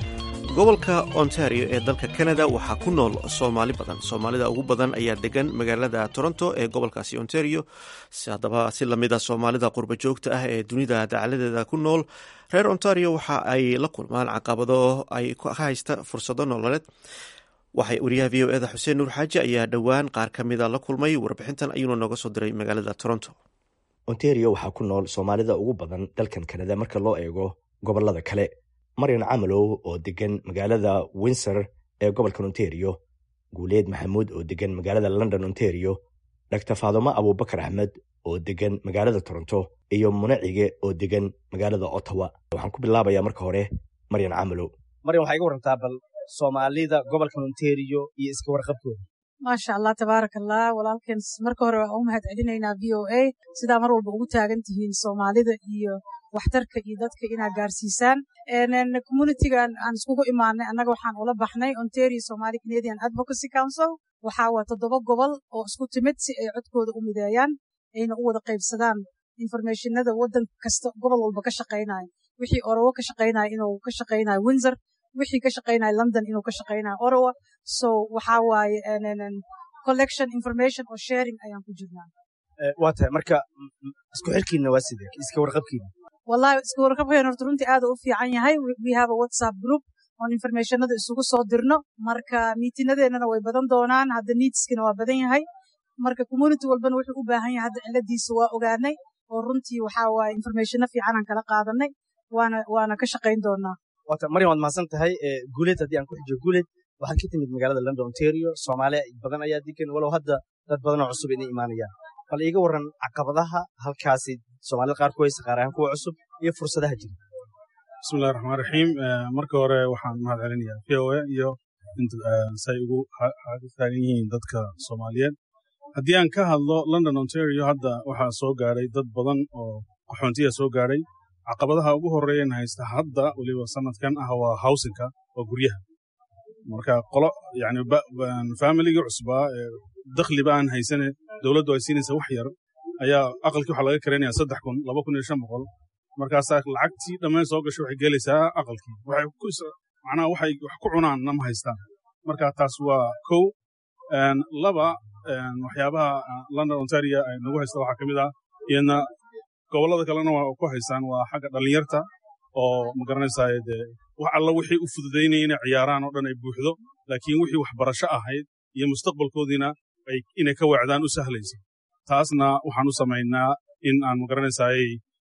gobolka ontario ee dalka canada waxaa ku nool soomaali badan soomaalida ugu badan ayaa degan magaalada toronto ee gobolkaasi ontario haddaba si lamid a soomaalida qurba joogta ah ee dunida dacaladeeda ku nool reer ontario waxa ay la kulmaan caqabado ay ka haysta fursado nololeed waxay wariyaha v o eda xuseen nuur xaaji ayaa dhowaan qaar ka mida la kulmay warbixintan ayuuna nooga soo diray magaalada toronto ontario waxaa ku nool soomaalida ugu badan dalkan kanada marka loo eego gobolada kale maryan camalow oo degan magaalada windsor ee gobolka ontario guuleed maxamuud oo degan magaalada london ontario dhaktar faadumo abuubakar axmed oo degan magaalada toronto iyo munacige oo degan magaalada ottawa waxaan ku bilaabayaa marka hore maryan camalow maryan waxaa iga warantaa bal soomaalida gobolka ontario iyo iska warqabkooda maasha allah tabaaraka allah walaalkeen marka hore waan u mahad celinaynaa v o a sidaa mar walba ugu taagan tihiin soomaalida iyo waxtarka iyo dadka inaad gaarsiisaan communitigan aan iskugu imaanay annaga waxaan ula baxnay ontario somali canadian advocacy council waxaa waa toddoba gobol oo isku timid si ay codkooda u mideeyaan ayna u wada qaybsadaan informationada waddan kasta gobol walba ka shaqaynayo wixii orowo ka shaqaynayo inuu ka shaqaynayo windsor wixii ka shaqaynayo london inuu ka shaqaynayo orowa so waxaa waaye collection information oo sharing ayaan ku jirnaa waa tahay marka isku xirkiina waa sidee iska warqabkiina wallahi iska warqabkeen horta runtii aad u fiican yahay we have a whatsapp group oon informationada isugu soo dirno marka miitinadeennana way badan doonaan hadda needskina waa badan yahay marka community walbana wuxuu u baahan yahay hadda ciladiisa waa ogaanay oo runtii waxaa waaye informationo fiicanaan kala qaadanay waana waana ka shaqayn doonaa waata maryan waad mahadsan tahay guuleed haddii aan ku xijiyo guuleed waxaad ka timid magaalada london ontario soomaaliya badan ayaa degan walow hadda dad badanoo cusub inay imaanayaan bal iiga waran caqabadaha halkaasi soomaalida qaar ku haysa qaar ahaan kuwa cusub iyo fursadaha jira bismillahi raxmaan raxiim marka hore waxaan mahad celinayaa v o a iyo say ugu taagan yihiin dadka soomaaliyeed haddii aan ka hadlo london ontario hadda waxaa soo gaadhay dad badan oo qaxoontiya soo gaadhay caqabadaha ugu horeeyan haysta hadda weliba sanadkan ah waa howsinka waa guryaha marka qolo yani familigii cusbaa dakhliba aan haysane dowladdu ay siinaysa wax yar ayaa aqalkii waxaa laga karanaya saddex kun laba kun iyo shan boqol markaasaa lacagtii dhammayn soo gashay waxay gelaysaa aqalkii macnaha waxay wax ku cunaanna ma haystaan marka taas waa kow laba waxyaabaha london ontario ay nagu haysta waxaa ka mid ah iyadna gobollada kalena waa ku haystaan waa xagga dhallinyarta oo ma garanaysaa dee wax alla wixii u fududaynaya inay ciyaaraan oo dhan ay buuxdo laakiin wixii waxbarasho ahayd iyo mustaqbalkoodiina inay ka weecdaan u sahlayso taasna waxaan u samaynaa in aan ma garanaysaay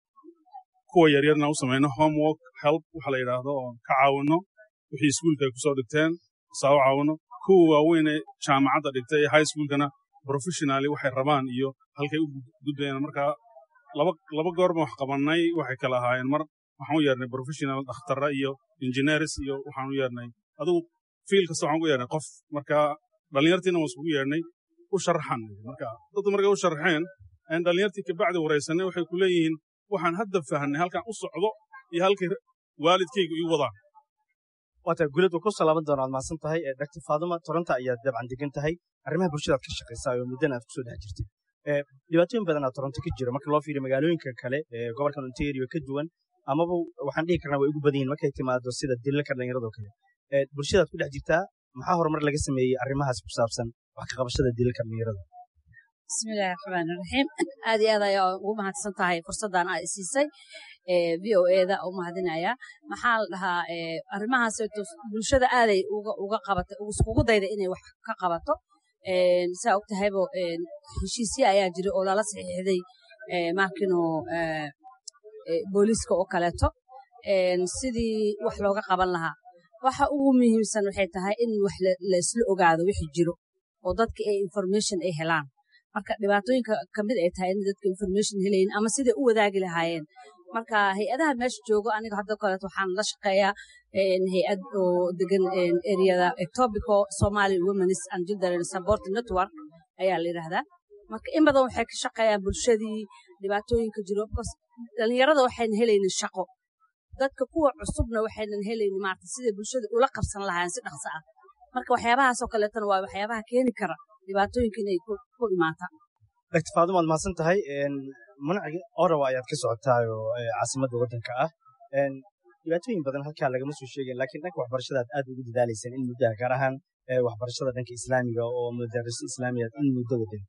kuwa yaryarna u samayno homework help waxa la yidhaahdo oo ka caawinno wixii iskuulka ay kusoo dhigteen saa u caawinno kuwa waaweyne jaamacadda dhigtay ee high schoolkana professionally waxay rabaan iyo halkay u gudbayaan markaa laba goorma wax qabannay waxay kala ahaayeen mar waxaan u yeernay professional dhakhtarra iyo engineers iyo waxaan u yeernay adigu fiil kasta waxaan ugu yeernay qof marka dhallinyartiina waan iskugu yeernay u sharaxan marka dadku markay u sharaxeen aan dhallinyartii kabacdi waraysanay waxay ku leeyihiin waxaan hadda fahnay halkan u socdo iyo halkay waalidkaygu ii wadaan waata guulad waa kusoo laaban doona ad mahadsan tahay dr faaduma toronto ayaad dabcan degan tahay arrimaha bulshadaad ka shaqaysaa oo muddana aad kusoo dhex jirtay dhibaatooyin badanaa toronto ka jira marka loo fiiriyo magaalooyinka kale ee gobolkan ontario ka duwan amaba waxaan dhihi karnaa way ugu badan yihin markay timaado sida dilalka dhallinyaradoo kale bulshadaad ku dhex jirtaa maxaa horumar laga sameeyey arrimahaas ku saabsan wax ka qabashada dilalka dhallinyarada bismillahi raxmaani raxiim aad iyo aad ayaa ugu mahadsan tahay fursaddan aad siisay v o eda u mahadinaya maxaa la dhahaa arrimahaas bulshada aaday uga qabatay iskugu dayda inay wax ka qabato saa og tahaybo heshiisya ayaa jira oo lala saxiixday markino booliiska oo kaleeto sidii wax looga qaban lahaa waxa ugu muhiimsan waxay tahay in wax laisla ogaado wixii jiro oo dadka ay information ay helaan marka dhibaatooyinka kamid ay tahay in dadka information helayin ama siday u wadaagi lahaayeen marka hay-adaha meesha joogo aniga hadda kaleeto waxaan la shaqeeyaa hay-ad oo degan areada etobico somali women's and children support network ayaa la yidhaahdaa marka in badan waxay ka shaqeeyaan bulshadii dhibaatooyinka jiro bcause dhallinyarada waxayna helaynin shaqo dadka kuwa cusubna waxaynan helaynin maarata siday bulshada ula qabsan lahaayeen si dhaqso ah marka waxyaabahaasoo kaleetana waa waxyaabaha keeni kara dhibaatooyinka inay ku imaataan dr faadum waad mahadsan tahay manaciga orawa ayaad ka socotaayoo caasimadda waddanka ah dhibaatooyin badan halkaa lagama soo sheegin laakiin dhanka waxbarashada aad aad ugu dadaalayseen in muddaha gaar ahaan waxbarashada dhanka islaamiga oo madariso islaamiyaad in muddo wadan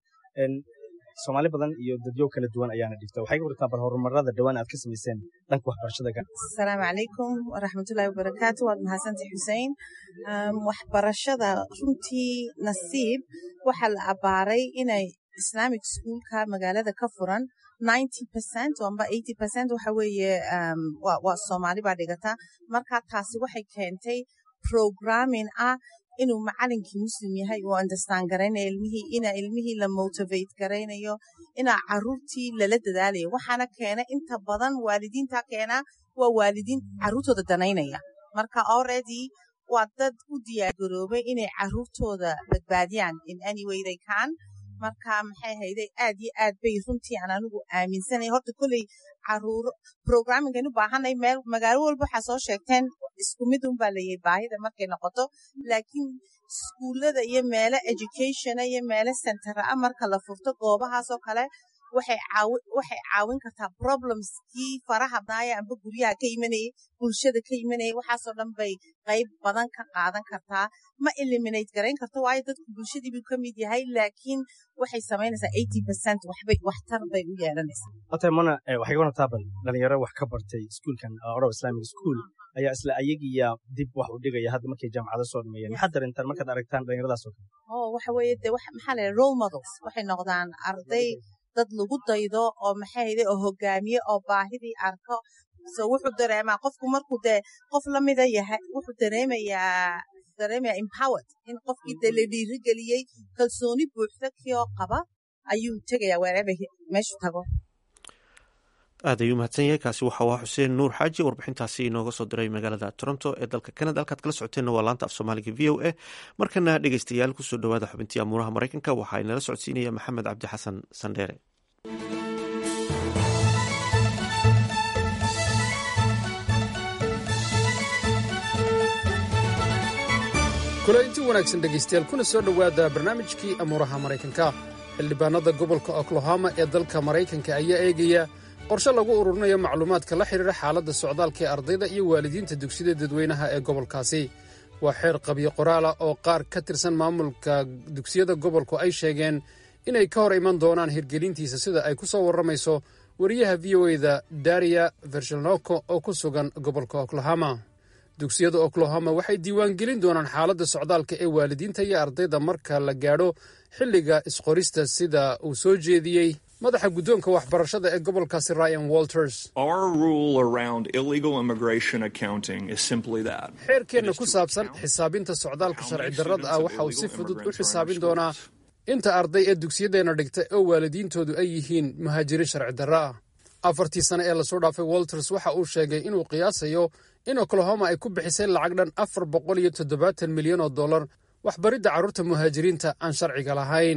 soomaali badan iyo dadyo kala duwan ayaana dhigta waxay ka wartaa bal horumarada dhowaan aad ka samayseen dhanka waxbarashada asalaamu calaykum waraxmatullaahi wabarakaatu waad mahadsantay xusein waxbarashada runtii nasiib waxaa la abbaaray inay islamic schoolka magaalada ka furan ninety percent amba eighty percent waxa weeye waa soomaali baa dhigata marka taasi waxay keentay programming ah inuu macalinkii muslim yahay uu understand garaynayo ilmihii ina ilmihii la motivate garaynayo inaa caruurtii lala dadaalayo waxaana keena inta badan waalidiinta keena waa waalidiin caruurtooda danaynaya marka already waa dad u diyaargaroobay inay caruurtooda badbaadiyaan in any way they can marka maxay hayday aad iyo aad bay runtii aan anigu aaminsanay horta kolley caruuro programmingaynu baahanay meel magaalo walba waxaa soo sheegteen isku mid un baa layahay baahida markay noqoto laakiin iskuullada iyo meelo educationa iyo meelo centera ah marka la furto goobahaasoo kale waxay caawin kartaa problemskii faraha badnaaya amba guryaha ka imanayay bulshada ka imanayay waxaasoo dhan bay qayb badan ka qaadan kartaa ma eliminate garayn karto waayo dadku bulshadii buu ka mid yahay laakiin waxay samaynaysaa eighty percent waxbay waxtar bay u yeelanaysaa ota mana waxay ka wartaa bal dhalinyaro wax ka bartay iskuulkan orow islamic school ayaa isla ayagiya dib wax u dhigaya hadda markay jaamacado soo dhameeyeen maxaad darintaan markaad aragtaan dhalinyaradaas oo kale oo waxa weeye de maxaa la role models waxay noqdaan arday dad lagu daydo oo maxay hayde oo hogaamiye oo baahidii arko so wuxuu dareemaa qofku markuu dee qof lamida yahay wuxuu dareemayaa dareemaya empowered in qofkii dee la dhiirigeliyey kalsooni buuxda kii oo qaba ayuu tegayaa wherever meeshu tago aad ayuu mahadsan yahay kaasi waxa waa xuseen nuur xaaji warbixintaasi inooga soo diray magaalada toronto ee dalka canada halkaad kala socoteenna waa laanta af soomaaliga v o a markana dhegeystayaal kusoo dhowaada xubintii amuuraha maraykanka waxaa inala socodsiinaya maxamed cabdi xasan sandheere kulainti wanaagsan dhegaystayaal kuna soo dhowaada barnaamijkii amuuraha maraykanka xildhibaanada gobolka oklahoma ee dalka maraykanka ayaa eegaya qorshe lagu ururinayo macluumaadka la xidhiidha xaaladda socdaalka ee ardayda iyo waalidiinta dugsiyada dadweynaha ee gobolkaasi waa xeer qabyo qoraala oo qaar ka tirsan maamulka dugsiyada gobolku ay sheegeen inay ka hor iman doonaan hirgelintiisa sida ay ku soo warramayso wariyaha v o eda dariya vershelnoko oo ku sugan gobolka oklahoma dugsiyada oklahoma waxay diiwaangelin doonaan xaaladda socdaalka ee waalidiinta iyo ardayda marka la gaadho xilliga isqorista sida uu soo jeediyey madaxa guddoonka waxbarashada ee gobolkaasi ryan walters xeerkeenna ku saabsan xisaabinta socdaalka sharci darrada ah waxa uu si fudud u xisaabin doonaa inta arday ee dugsiyadeenna dhigta oo waalidiintoodu ay yihiin muhaajiriin sharci darro ah afartii sane ee lasoo dhaafay walters waxa uu sheegay inuu qiyaasayo in oklahoma ay ku bixisay lacag dhan afar boqol iyo toddobaatan milyan oo dollar waxbaridda carruurta muhaajiriinta aan sharciga lahayn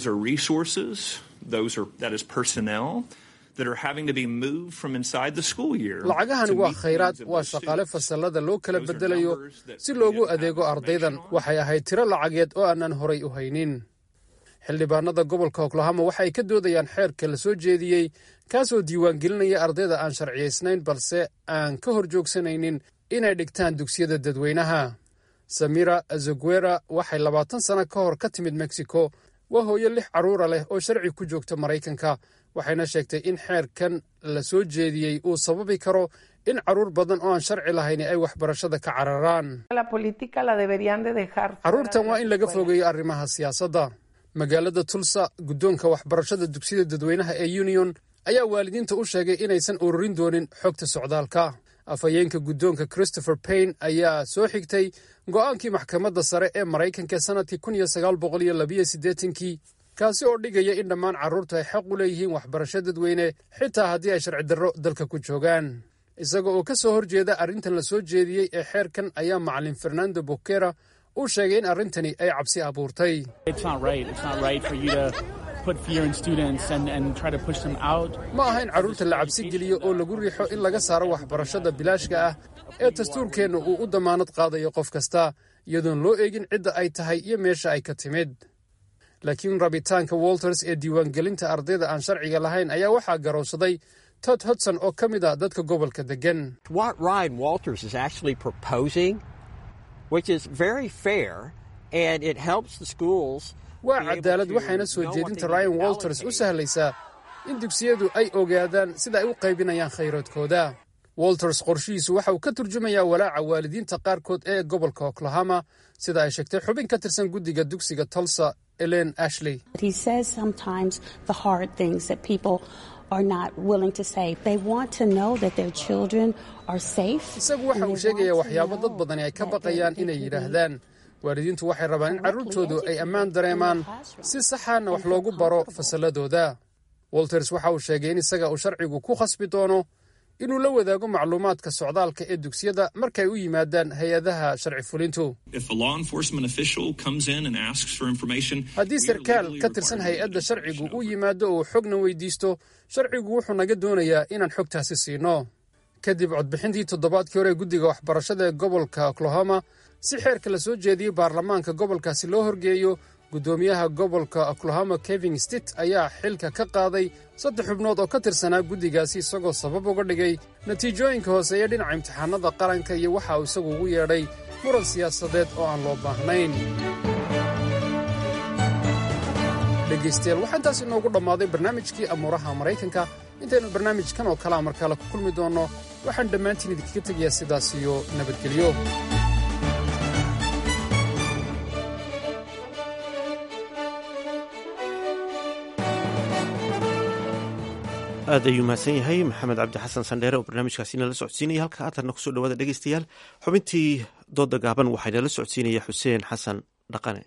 lacagahani waa khayraad waa shaqaale fasallada loo kala beddelayo si loogu adeego ardaydan waxay ahayd tiro lacageed oo aanan horay u haynin xildhibaanada gobolka oklahoma waxa ay ka doodayaan xeerka la soo jeediyey kaasoo diiwaangelinaya ardayda aan sharciyaysnayn balse aan ka hor joogsanaynin inay dhigtaan dugsiyada dadweynaha samira azoguera waxay labaatan sano ka hor ka timid mexico waa hooyo lix carruura leh oo sharci ku joogta maraykanka waxayna sheegtay in xeerkan la soo jeediyey uu sababi karo in carruur badan oo aan sharci lahayn ay waxbarashada ka cararaan carruurtan waa in laga fogeeyo arrimaha siyaasadda magaalada tulsa guddoonka waxbarashada dugsiyada dadweynaha ee union ayaa waalidiinta u sheegay inaysan ururin doonin xogta socdaalka afhayeenka guddoonka christopher payne ayaa soo xigtay go'aankii maxkamadda sare ee maraykanka sannadkii kun iyo sagaal boqol iyo labiyo siddeetankii kaasi oo dhigaya in dhammaan carruurtu ay xaq u leeyihiin waxbarasho dadweyne xitaa haddii ay sharci darro dalka ku joogaan isaga oo ka soo horjeeda arrintan la soo jeediyey ee xeerkan ayaa macalin fernando bokera uu sheegay in arrintani ay cabsi abuurtay ma aha in carruurta la cabsi geliyo oo lagu riixo in laga saaro waxbarashada bilaashka ah ee dastuurkeenna uu u dammaanad qaadayo qof kasta iyadoon loo eegin cidda ay tahay iyo meesha ay ka timid laakiin rabitaanka walters ee diiwaangelinta ardayda aan sharciga lahayn ayaa waxaa garowsaday tod hodson oo ka mid ah dadka gobolka deggan waa cadaalad waxayna soo jeedinta ryan walters u sahlaysaa in dugsiyadu ay ogaadaan sida ay u qaybinayaan khayraadkooda walters qorshihiisu waxa uu ka turjumayaa walaaca waalidiinta qaarkood ee gobolka oklahoma sida ay sheegtay xubin ka tirsan guddiga dugsiga tulsa elen ashley isagu waxa uu sheegayaa waxyaabo dad badani ay ka baqayaan inay yidhaahdaan waalidiintu waxay rabaan in carruurtoodu ay ammaan dareemaan si saxaana wax loogu baro fasalladooda walters waxa uu sheegay in isaga uu sharcigu ku khasbi doono inuu la wadaago macluumaadka socdaalka ee dugsiyada markay u yimaadaan hay-adaha sharci fulintu haddii sarkaal ka tirsan hay-adda sharcigu u yimaado oo xogna weydiisto sharcigu wuxuu naga doonayaa inaan xogtaasi siino kadib codbixintii toddobaadkii hore guddiga waxbarashada ee gobolka oklahoma si xeerka la soo jeediyey baarlamaanka gobolkaasi loo horgeeyo guddoomiyaha gobolka oklahoma kevin stit ayaa xilka ka qaaday saddex xubnood oo ka tirsanaa guddigaasi isagoo sabab uga dhigay natiijooyinka hooseeya dhinaca imtixaanada qaranka iyo waxa uu isagu ugu yeedhay muran siyaasadeed oo aan loo baahnayn dhegaystayaal waxaa intaas inoogu dhammaaday barnaamijkii amuuraha maraykanka intaynu barnaamijkan oo kalea mar kale ku kulmi doonno waxaan dhammaantiin idinkaga tegayaa sidaas iyo nabadgelyo aad ayuu mahadsan yahay maxamed cabdi xasan sandheere oo barnaamijkaasi nala socodsiinaya halka haatanna kusoo dhawaada dhegeystayaal xubintii dooda gaaban waxaa nala socodsiinaya xuseen xasan dhaqane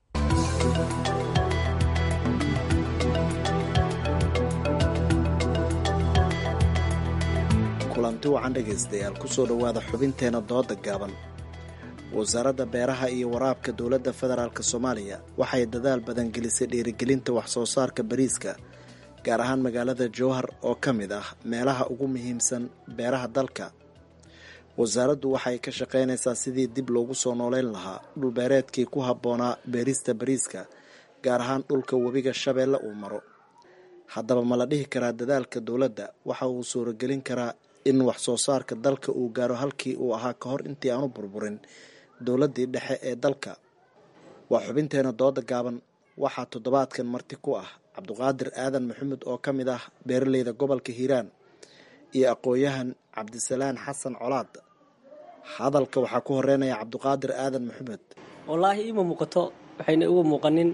kulanti wacan dhegaystayaal kusoo dhowaada xubinteena dooda gaaban wasaaradda beeraha iyo waraabka dowladda federaalk soomaaliya waxay dadaal badan gelisay dhiirigelinta wax soo saarka bariiska gaar ahaan magaalada jowhar oo ka mid ah meelaha ugu muhiimsan beeraha dalka wasaaraddu waxay ka shaqaynaysaa sidii dib loogu soo nooleyn lahaa dhulbeereedkii ku habboonaa beerista bariiska gaar ahaan dhulka webiga shabeelle uu maro haddaba ma la dhihi karaa dadaalka dowladda waxa uu suuragelin karaa in wax soo saarka dalka uu gaaro halkii uu ahaa ka hor intii aanu burburin dowladdii dhexe ee dalka waa xubinteena dooda gaaban waxaa toddobaadkan marti ku ah cabduqaadir aadan maxamed oo ka mid ah beeraleyda gobolka hiiraan iyo aqoon-yahan cabdisalaan xasan colaad hadalka waxaa ku horeynaya cabduqaadir aadan maxamed wallaahi iima muuqato waxayna uga muuqanin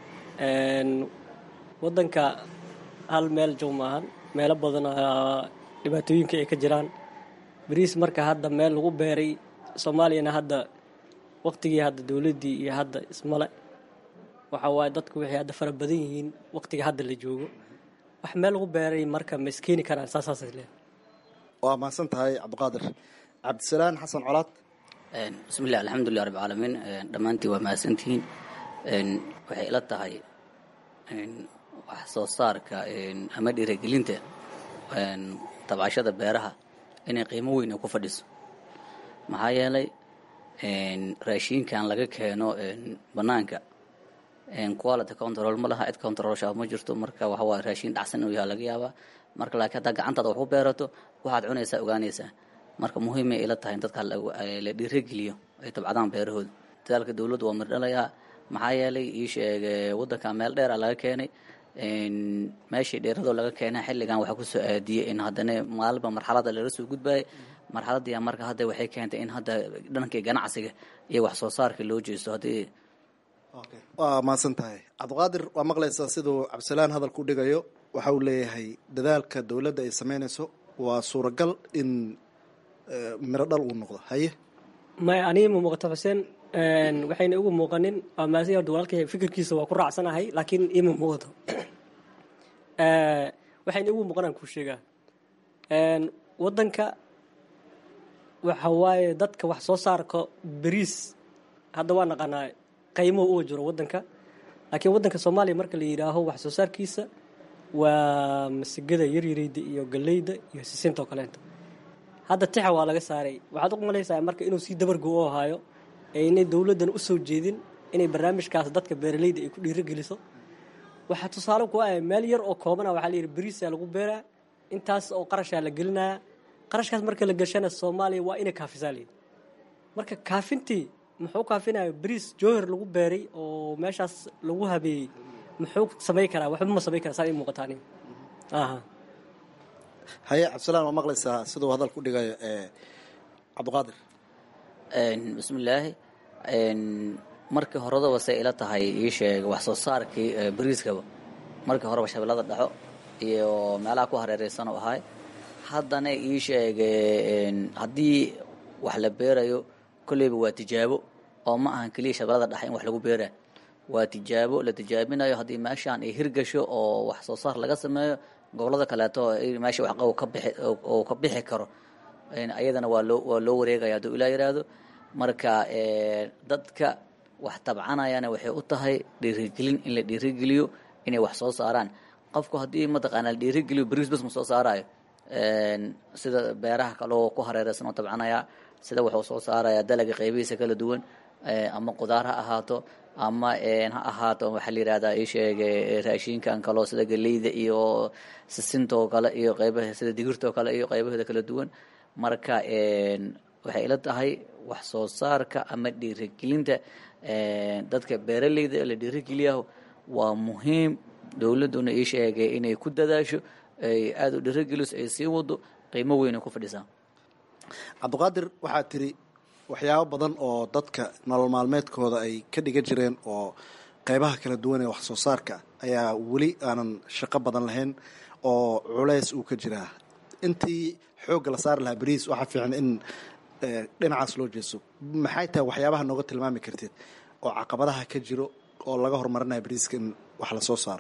wadanka hal meel jow maahan meelo badan dhibaatooyinka ay ka jiraan bariis marka hadda meel lagu beeray soomaaliyana hadda waqtigii hadda dowladdii iyo hadda ismale waxa waaye dadku waxay hadda fara badan yihiin waqtiga hadda la joogo wax meel lagu beeray marka ma iskeeni karaan saasaasay leedahay waa mahadsan tahay cabdiqaadir cabdisalaan xasan colaad bismillahi alxamdulilah rabbi caalamiin dhammaantiin waa mahadsantihiin waxay ila tahay wax soo saarka ama dhiirigelinta tabcashada beeraha inay qiimo weyn ay ku fadhiso maxaa yeelay raashiinkan laga keeno bannaanka quality control ma laha cid controlsha ma jirto marka waxa waa raashiin dhacsan inuu yaha laga yaabaa marka laakiin haddaa gacantaada wax ku beerato waxaad cunaysaa ogaanaysaa marka muhiimay ila tahay in dadka la dhiirigeliyo ay tabcadaan beerahooda dadaalka dowladdu waa mirdhalayaa maxaa yeelay ii sheege waddanka meel dheera laga keenay meeshii dheeradoo laga keenay xilligan waxaa kusoo aadiyey in haddana maalinba marxalada lala soo gudbayay marxaladii marka hadda waxay keentay in hadda dhankii ganacsiga iyo wax soo saarka loo jeesto haddii waa mahadsan tahay cabdiqaadir waa maqlaysaa siduu cabdisalaan hadalku dhigayo waxa uu leeyahay dadaalka dowladda ay sameynayso waa suuragal in miro dhal uu noqdo haye may aniga ma muuqato xuseen waxayna igu muuqanin waa maasi horta walaalkay fikirkiisa waa ku raacsanahay laakiin ima muuqato waxayna igu muuqanaan kuu sheegaa waddanka waxa waaye dadka wax soo saarka bariis hadda waa naqaanaa qaymuhu uga jiro wadanka laakiin wadanka soomaaliya marka la yidhaaho wax soo saarkiisa waa masigada yaryareyda iyo galeyda iyo sisinta oo kaleento hadda tixa waa laga saaray waxaad u malaysaa marka inuu sii dabargo u ahaayo ee inay dowladdan u soo jeedin inay barnaamijkaas dadka beeraleyda ay ku dhiirogeliso waxaa tusaale ku ah meel yar oo koobana waxaa la yidhi bariisaa lagu beeraa intaas oo qarashaa la gelinaya qarashkaas marka la gashana soomaaliya waa inay kaafisaa layidhi marka kaafintii muxuu kaafinaya bariis jowhar lagu beeray oo meeshaas lagu habeeyey muxuu samayn karaa waxba ma samayn karaa saa ii muuqataa aniga aha haye cabdisalaan waa maqlaysaa siduu hadal ku dhigayo cabdiqaadir bismillaahi markii horedaba say ila tahay ii sheeg wax soo saarkii bariiskaba markii horeba shabeellada dhaxo iyo meelaha ku hareereysan oo ahay haddana ii sheege haddii wax la beerayo kolleyba waa tijaabo oo ma ahan keliya shabeellada dhexe in wax lagu beeraa waa tijaabo la tijaabinayo haddii meeshaan ay hirgasho oo wax soo saar laga sameeyo gobollada kaleeto meesha waxqabow ka bixi oo ka bixi karo ayadana waa loo waa loo wareegaya hadduu ilaa yidhaahdo marka dadka wax tabcanayana waxay u tahay dhiirigelin in la dhiirigeliyo inay wax soo saaraan qofku haddii mataqaana la dhiirigeliyo bariis bas ma soo saarayo sida beeraha kaloo ku hareereysan oo tabcanaya sida wuxuu soo saaraya dalaga qaybihiisa kala duwan ama qudaar ha ahaato ama ha ahaato waxaa la yihahdaa ii sheege raashinkan kaloo sida galeyda iyo sisintoo kale iyo qaybaha sida digirtoo kale iyo qaybaheeda kala duwan marka waxay ila tahay wax soo saarka ama dhiirigelinta dadka beeraleyda la dhiirigeliyaho waa muhiim dowladduna ii sheegay inay ku dadaasho ay aada u dhiirigeliso ay sii wado qiimo weyn ay ku fadhisaa cabdiqaadir waxaa tiri waxyaabo badan oo dadka nolol maalmeedkooda ay ka dhigan jireen oo qeybaha kala duwan ee wax soo saarka ayaa weli aanan shaqo badan lahayn oo culays uu ka jiraa intii xoogga la saari lahaa bariis waxaa fiican in dhinacaas loo jeeso maxay tahay waxyaabaha nooga tilmaami kartid oo caqabadaha ka jiro oo laga horumarinaya bariiska in wax lasoo saaro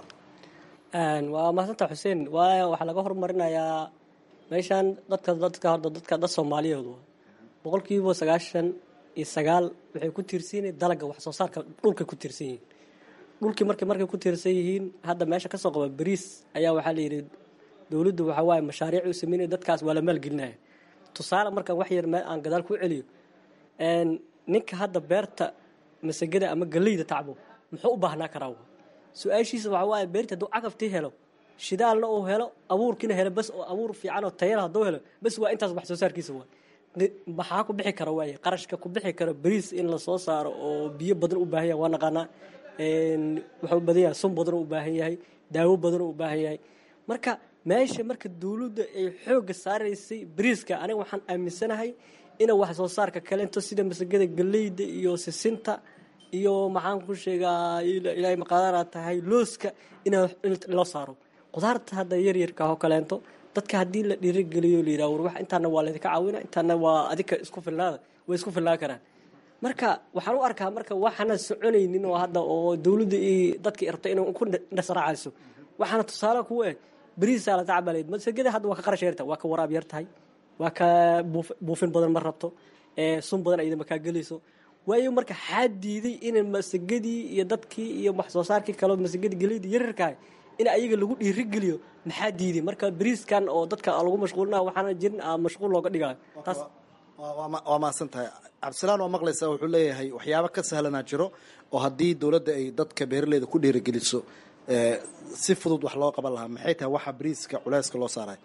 waa mahadsantaa xuseen waayo waxaa laga horumarinayaa meeshaan dadka dadka horda dadka dad soomaaliyeed waa boqolkiiba sagaashan iyo sagaal waxay ku tiirsan yihiin dalaga wax soo saarka dhulkay ku tiirsan yihiin dhulkii markay markay ku tiirsan yihiin hadda meesha kasoo qaba bariis ayaa waxaa la yidhi dowladdu waxaa waaye mashaariic u sameynaya dadkaas waa la maalgelinaya tusaale markaan wax yar meel aan gadaal ku celiyo ninka hadda beerta masagada ama galeyda tacbo muxuu u baahnaa karaa su-aashiisa waxaa waaye beerta hadduu cagaftii helo shidaalna uu helo abuurkiina helo bas oo abuur fiican oo tayala hadduu helo bas waa intaas wax soo saarkiisa waa maxaa ku bixi kara waaye qarashka ku bixi kara bariis in la soo saaro oo biyo badan u baahan yahay waa naqaanaa wuxuu badan yahay sun badan u baahan yahay daawo badan u baahan yahay marka meesha marka dowladda ay xoogga saaraysay bariiska aniga waxaan aaminsanahay ina wax soo saarka kalento sida masagada galeyda iyo sisinta iyo maxaan ku sheegaa ilaahay maqaadana tahay looska in loo saaro qudaarta hadda yaryarka oo kaleento dadka haddii la dhiirigeliyo la yidhaha war wax intaana waa laydinka caawina intaana waa adika isku fillaada way isku fillaan karaan marka waxaan u arkaa marka waxaana soconaynin oo hadda oo dowladda iyo dadkii rabta inay ku dhasraacayso waxaana tusaale kuwa eh bariisaa la tacbaleyd masagada hadda waa ka qarash yarta waa ka waraab yar tahay waa ka buufin badan ma rabto sun badan ayada makaa gelayso waayo marka xaa diiday in masagadii iyo dadkii iyo wax soo saarkii kaleo masagadii geleydii yaryarkaah in ayaga lagu dhiirigeliyo maxaa diiday marka bariiskan oo dadka lagu mashquulina waxaana jirin mashquul looga dhigayo taas waa mahadsan tahay cabdisalaan waa maqlaysaa wuxuu leeyahay waxyaabo ka sahlanaa jiro oo haddii dowladda ay dadka beeraleyda ku dhiirigeliso si fudud wax loo qaban lahaa maxay tahay waxa bariiska culeyska loo saaray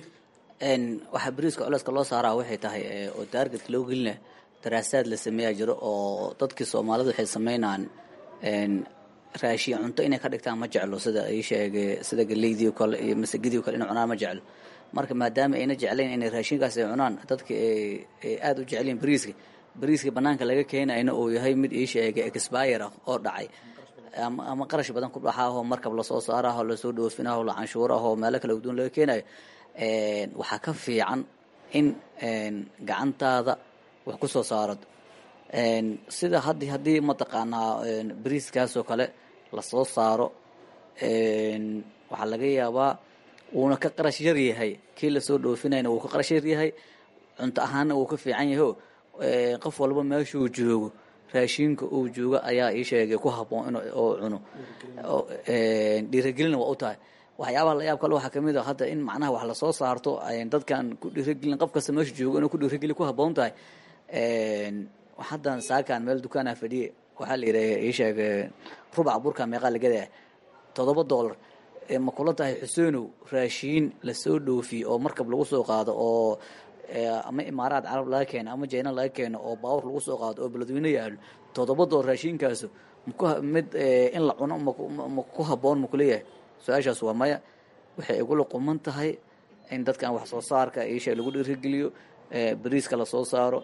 waxaa bariiska culeyska loo saaraa waxay tahay oo taarget loo gelina daraasaad la sameeyaa jiro oo dadkii soomaalida waxay sameynaan raashiin cunto inay ka dhigtaan ma jeclo sida ay sheegay sida galeydii kale iyo masagadii kale inay cunaan ma jeclo marka maadaama ayna jeclayn inay raashinkaas ay cunaan dadka ay aada u jeclayn bariiska bariiska banaanka laga keenayna uu yahay mid ii sheegay expire ah oo dhacay ama qarash badan ku dhaxaahoo markab lasoo saaraho lasoo dhoofinaho la canshuuraho meelo kala duwan laga keenayo waxaa ka fiican in gacantaada wax ku soo saarad sida had haddii mataqaanaa bariiskaasoo kale lasoo saaro waxaa laga yaabaa uuna ka qarash yar yahay kii lasoo dhoofinayna wuu ka qarash yar yahay cunto ahaanna wuu ka fiican yaho qof walba meeshuu joogo raashinka uu jooga ayaa ii sheegay ku habboon in oo cuno dhiiragelina waa u tahay waxyaabaha la yaab kale waxaa kamid a hadda in macnaha wax lasoo saarto dadkan ku dhiiragelin qof kasta meesha joogo inuu ku dhiirageli ku habboon tahay haddan saakan meel dukaanaa fadhiye waxaa la yidhaha ii sheeg rubac burka meeqaa lagadaa toddoba dollar ma kula tahay xuseenow raashiin lasoo dhoofiye oo markab lagu soo qaado oo ama imaaraad carab laga keeno ama jayna laga keeno oo baawur lagu soo qaado oo beledweyne yaalo toddoba dollar raashiinkaasu mid in la cuno ma ku habboon makuleeyahay su-aashaas waa maya waxay igula quman tahay in dadkan wax soo saarka iisha lagu dhiirigeliyo bariiska lasoo saaro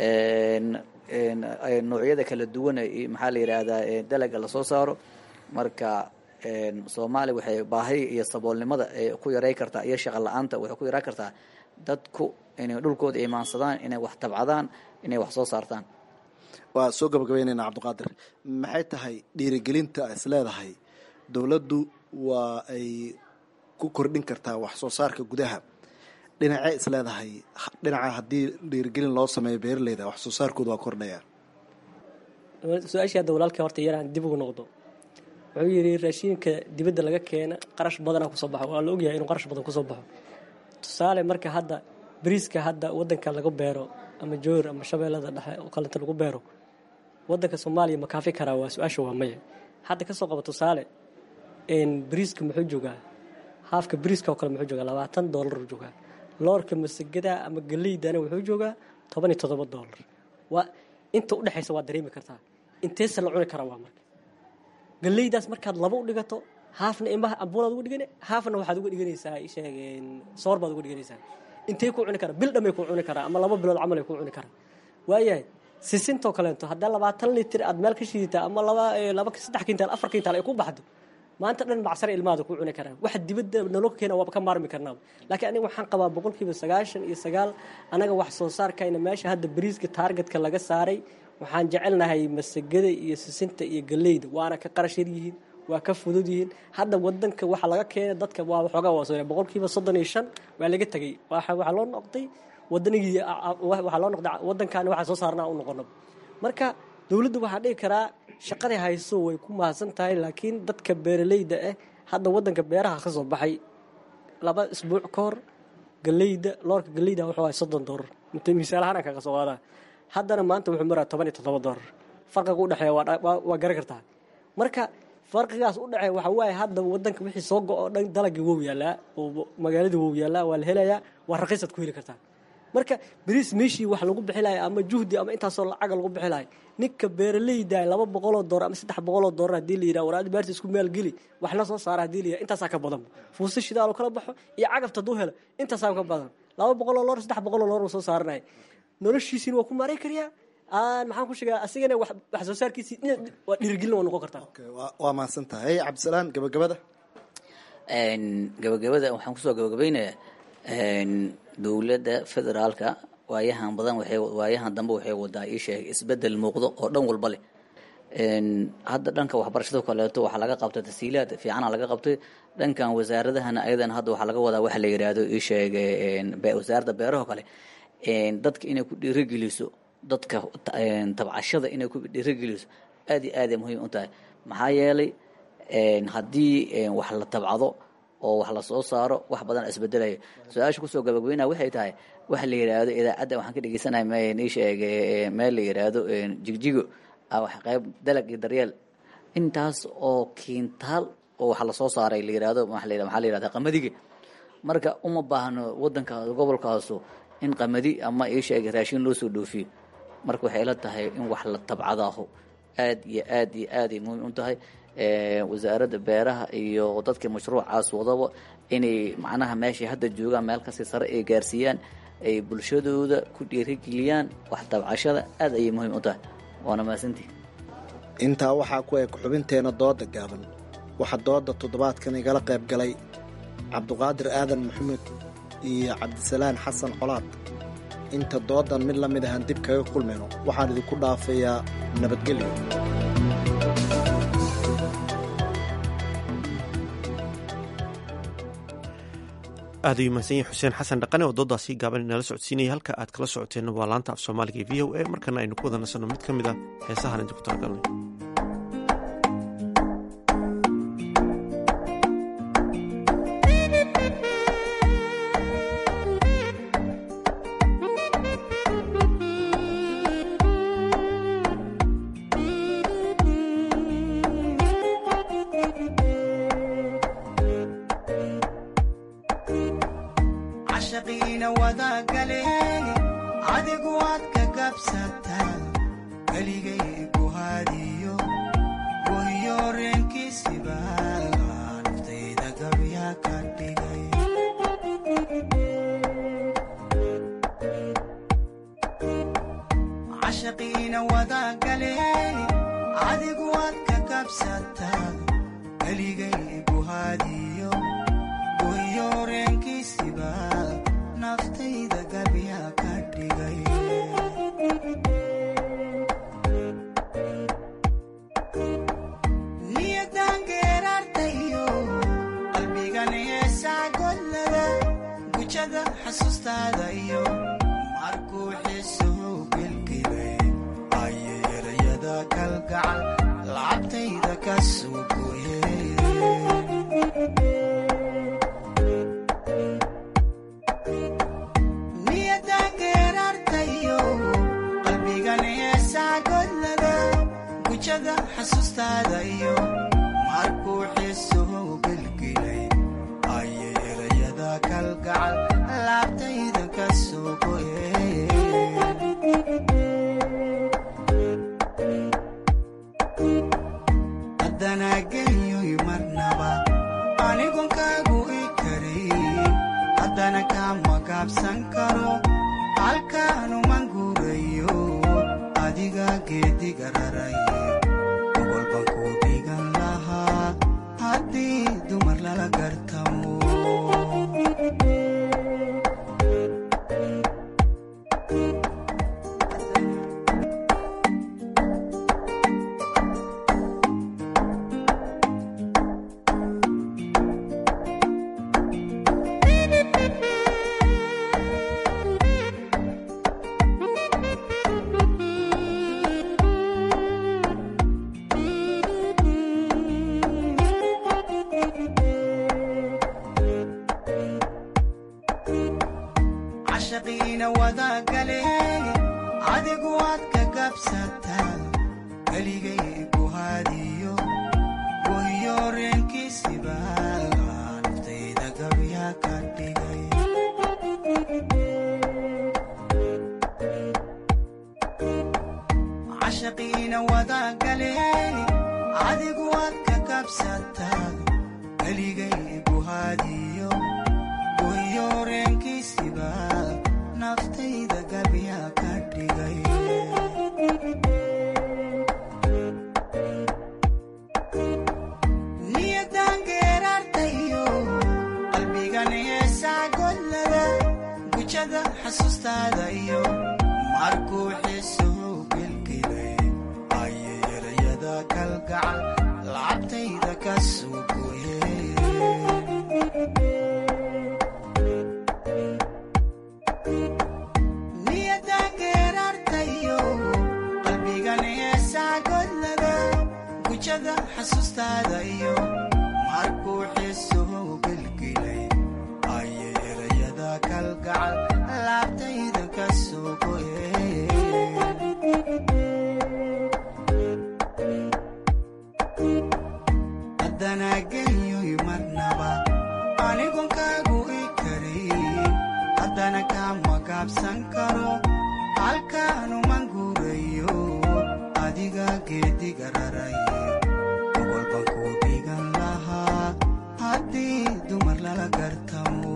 noocyada kala duwan maxaa la yidhaahdaa dalaga lasoo saaro marka soomaaliya waxay baahi iyo saboolnimada ku yaray kartaa iyo shaqa la-aanta waxay ku yaraa kartaa dadku inay dhulkooda imaansadaan inay wax tabcadaan inay wax soo saartaan waa soo gabagabaynaynaa cabdiqaadir maxay tahay dhiirigelinta is leedahay dowladdu waa ay ku kordhin kartaa wax soo saarka gudaha dhinacee is leedahay dhinaca haddii dhiirigelin loo sameeyo beeraleyda wax soo saarkooda waa kordhaya su-aashii hadda walaalkii horta yaraan dib ugu noqdo wuxuu yidhi raashiinka dibadda laga keena qarash badanaa kusoo baxo waa la ogyahay inuu qarash badan kusoo baxo tusaale marka hadda bariiska hadda wadanka laga beero ama joor ama shabeellada dhexe oo kalenta lagu beero wadanka soomaaliya ma kaafi karaa waa su-aasha waa maya hadda kasoo qaba tusaale bariiska muxuu joogaa haafka bariiska oo kale muxuu joogaa labaatan doolar uu joogaa loorka masagada ama galeydana wuxuu joogaa toban iyo toddoba doolar waa inta udhexaysa waa dareemi kartaa inteesa la cuni karaa waa marka galeydaas markaad laba u dhigato haafna imaha ambuulaad uga dhigane haafna waxaad uga dhiganaysaa sheeg soor baad uga dhiganaysaa intay ku cuni karaa bil dhamay ku cuni karaa ama laba bilood camal ay ku cuni karaa waayahay sisintoo kaleento haddaa labaatan litir aad meel ka shiidataa ama laba laba saddex kintaal afar kintaal ay ku baxdo maanta dhan macsar ilmaada ku cuni karaan waxa dibadda naloo keena waaba ka maarmi karnaa laakiin aniga waxaan qabaa boqolkiiba sagaashan iyo sagaal anaga wax soo saarkayna meesha hadda bariiska taargetka laga saaray waxaan jecelnahay masagada iyo sisinta iyo galeyda waana ka qarash yar yihiin waa ka fudud yihiin hadda wadanka waxa laga keenay dadka waa waxoogaa waa soo boqolkiiba soddon iyo shan waa laga tegey waxaa loo noqday wadanigii waxaa loo noqday wadankaani waxaa soo saarnaa u noqono marka dowladdu waxaa dhihi karaa shaqaday hayso way ku mahadsan tahay laakiin dadka beeraleyda ah hadda wadanka beeraha ka soo baxay laba isbuuc ka hor galeyda loorka galeyda wuxuu ahay soddon doolar misaal ahaan kaga soo qaadaa haddana maanta wuxuu maraa toban iyo toddoba doolar farqiga u dhexeeya waa garan kartaa marka farqigaas u dhexeeya waxa waaye hadda wadanka wixii soo go-o dhan dalagii wow yaalaa oo magaaladii wow yaalaa waa la helayaa waa raqiisaad ku heli kartaa marka beriis meeshii wax lagu bixilaya ama juhdi ama intaasoo lacaga lagu bixilaya ninka beeraleyda laba boqoloo doolar ama saddex boqoloo doolar hadii la yidhaha waraadi beerta isku maalgeli wax la soo saara hadii la yidhaha intaasaa ka badan fuusta shidaaloo kala baxo iyo cagafta hadduu helo intaasaa ka badan laba boqoloo loor saddex boqoloo loor soo saaranaya noloshiisiina waa ku maaray kariyaa maxaan ku sheegaa asigana wax soo saarkiisii waa dhiirigelin waa noqon kartaa waa mahadsan tahay cabdisalaan gabagabada gabagabada waxaan kusoo gabagabaynayaa dowladda federaalka waayahan badan waxay waayahan dambe waxay wadaa ii sheegay isbedel muuqdo oo dhan walba leh hadda dhanka waxbarashada kaleeto waxaa laga qabtay tasiilaad fiicana laga qabtay dhankan wasaaradahana ayadana hadda waxaa laga wadaa waxa la yidhaahdo ii sheegay wasaaradda beeraha kale dadka inay ku dhiirigeliso dadka tabcashada inay ku dhiirigeliso aad iyo aaday muhiim u tahay maxaa yeelay haddii wax la tabcado oo wax la soo saaro wax badan isbedelaya su-aasha kusoo gabagabeynaya waxay tahay waxa la yidhaahdo idaacadda waxaan ka dhegeysanaya mnii sheegay meel la yidhaahdo jigjigo wax qayb dalag iyo daryeel intaas oo kiintaal oo wax lasoo saaray la yidhaahdo maxaa la yidhahda qamadiga marka uma baahno wadanka gobolkaasu in qamadi ama ii sheegay raashin loo soo dhoofiyo marka waxay la tahay in wax la tabcadaaho aad iyo aad iyo aaday muhiim u tahay wasaaradda beeraha iyo dadkii mashruucaas wadaba inay macnaha meeshay hadda joogaan meel kasii sare ay gaarsiiyaan ay bulshadooda ku dhiirigeliyaan wax tabcashada aad ayay muhiim u tahay waana mahadsantihi intaa waxaa ku eg xubinteena dooda gaaban waxaa dooda toddobaadkan igala qayb galay cabduqaadir aadan maxamed iyo cabdisalaan xasan colaad inta doodan mid la mid ahaan dib kaga kulmayno waxaan idinku dhaafayaa nabadgelyo aad ayuu mahadsan yahay xuseen xasan dhaqane oo doodaasi gaaban inala socodsiinaya halka aad kala socoteenna waa laanta af soomaaliga ee v o a markana aynu ku wada nasanno mid ka mid a heesahan idinku talagalnay cashaqiina wadagale adigu waad ka gabsataa keligay guhaadiyo gohiyo reenkiisiba naftayda gabya ka dhigay cashaqiina wadagale adigu waad ka gabsataa keligay guhaadiyo gohiyo reenkiisiba naftayda gabya ka dhigay niyadan geeraartayo qalbigan heesaa godlada gujada xasuustaada iyo markuu xiisuhu gelgelay ayay erayada kalgacal lacabtayda ka soo gooyey niyadan geeraartayo qalbigan heesaa godlada gujada xasuustaada iyo markuu xiisuhu gelgelay ayay erayada kalgacal laabtayda ka soo goyey haddana genyoy marnaba anigon kaagu i karayn haddana kama gaabsan karo halkaanuman guurayo adiga geediga raraye gobolban ku dhigan lahaa haddii dumar lala gartamo cashaqiina wadagale adigu waad ka gabsataa keligay guhaadiyo gohiyo reenkiisiba naftayda gabya ka dhigay cashaqiina wadagale adigu waad ka gabsataa keligay guhaadiyo gohiyo reenkiisiba naftayda gabya ka dhigay niyadan geeraartayo qalbigan heesaa godlada gujada xasuustaada iyo markuu xiisuhu gelgelay ayay erayada kalgacal lacabtayda ka soo gooyey niyadan geeraartayo qalbigan heesaa godlada gujada xasuustaada iyo markuu xiisuhu gelgelay ayay erayada kalgacal laabtayda ka soo goyey haddana genyoy marnaba anigon kaagu i karayn haddana kama gaabsan karo halkaanuman guurayo adiga geediga raraye gobolban ku dhigan lahaa haddii dumar lala gartamo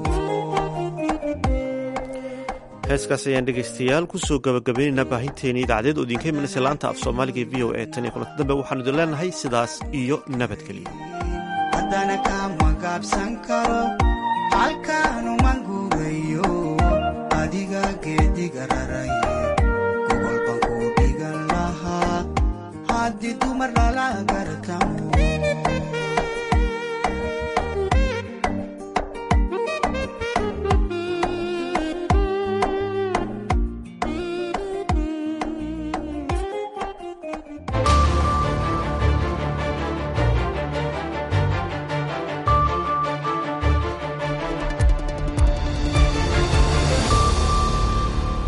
heeskaas ayaan dhegaystayaal kusoo gabagabaynaynaa baahinteeni idaacadeed oo idinka imanaysa laanta af soomaaliga ee v o a tan iyo kulanti dambe waxaanu idin leenahay sidaas iyo nabadgelyo haddana kama gaabsan karo halkaanuman guurayo adiga geediga raraye gobolban ku dhigan lahaa haddii dumar lala gartamo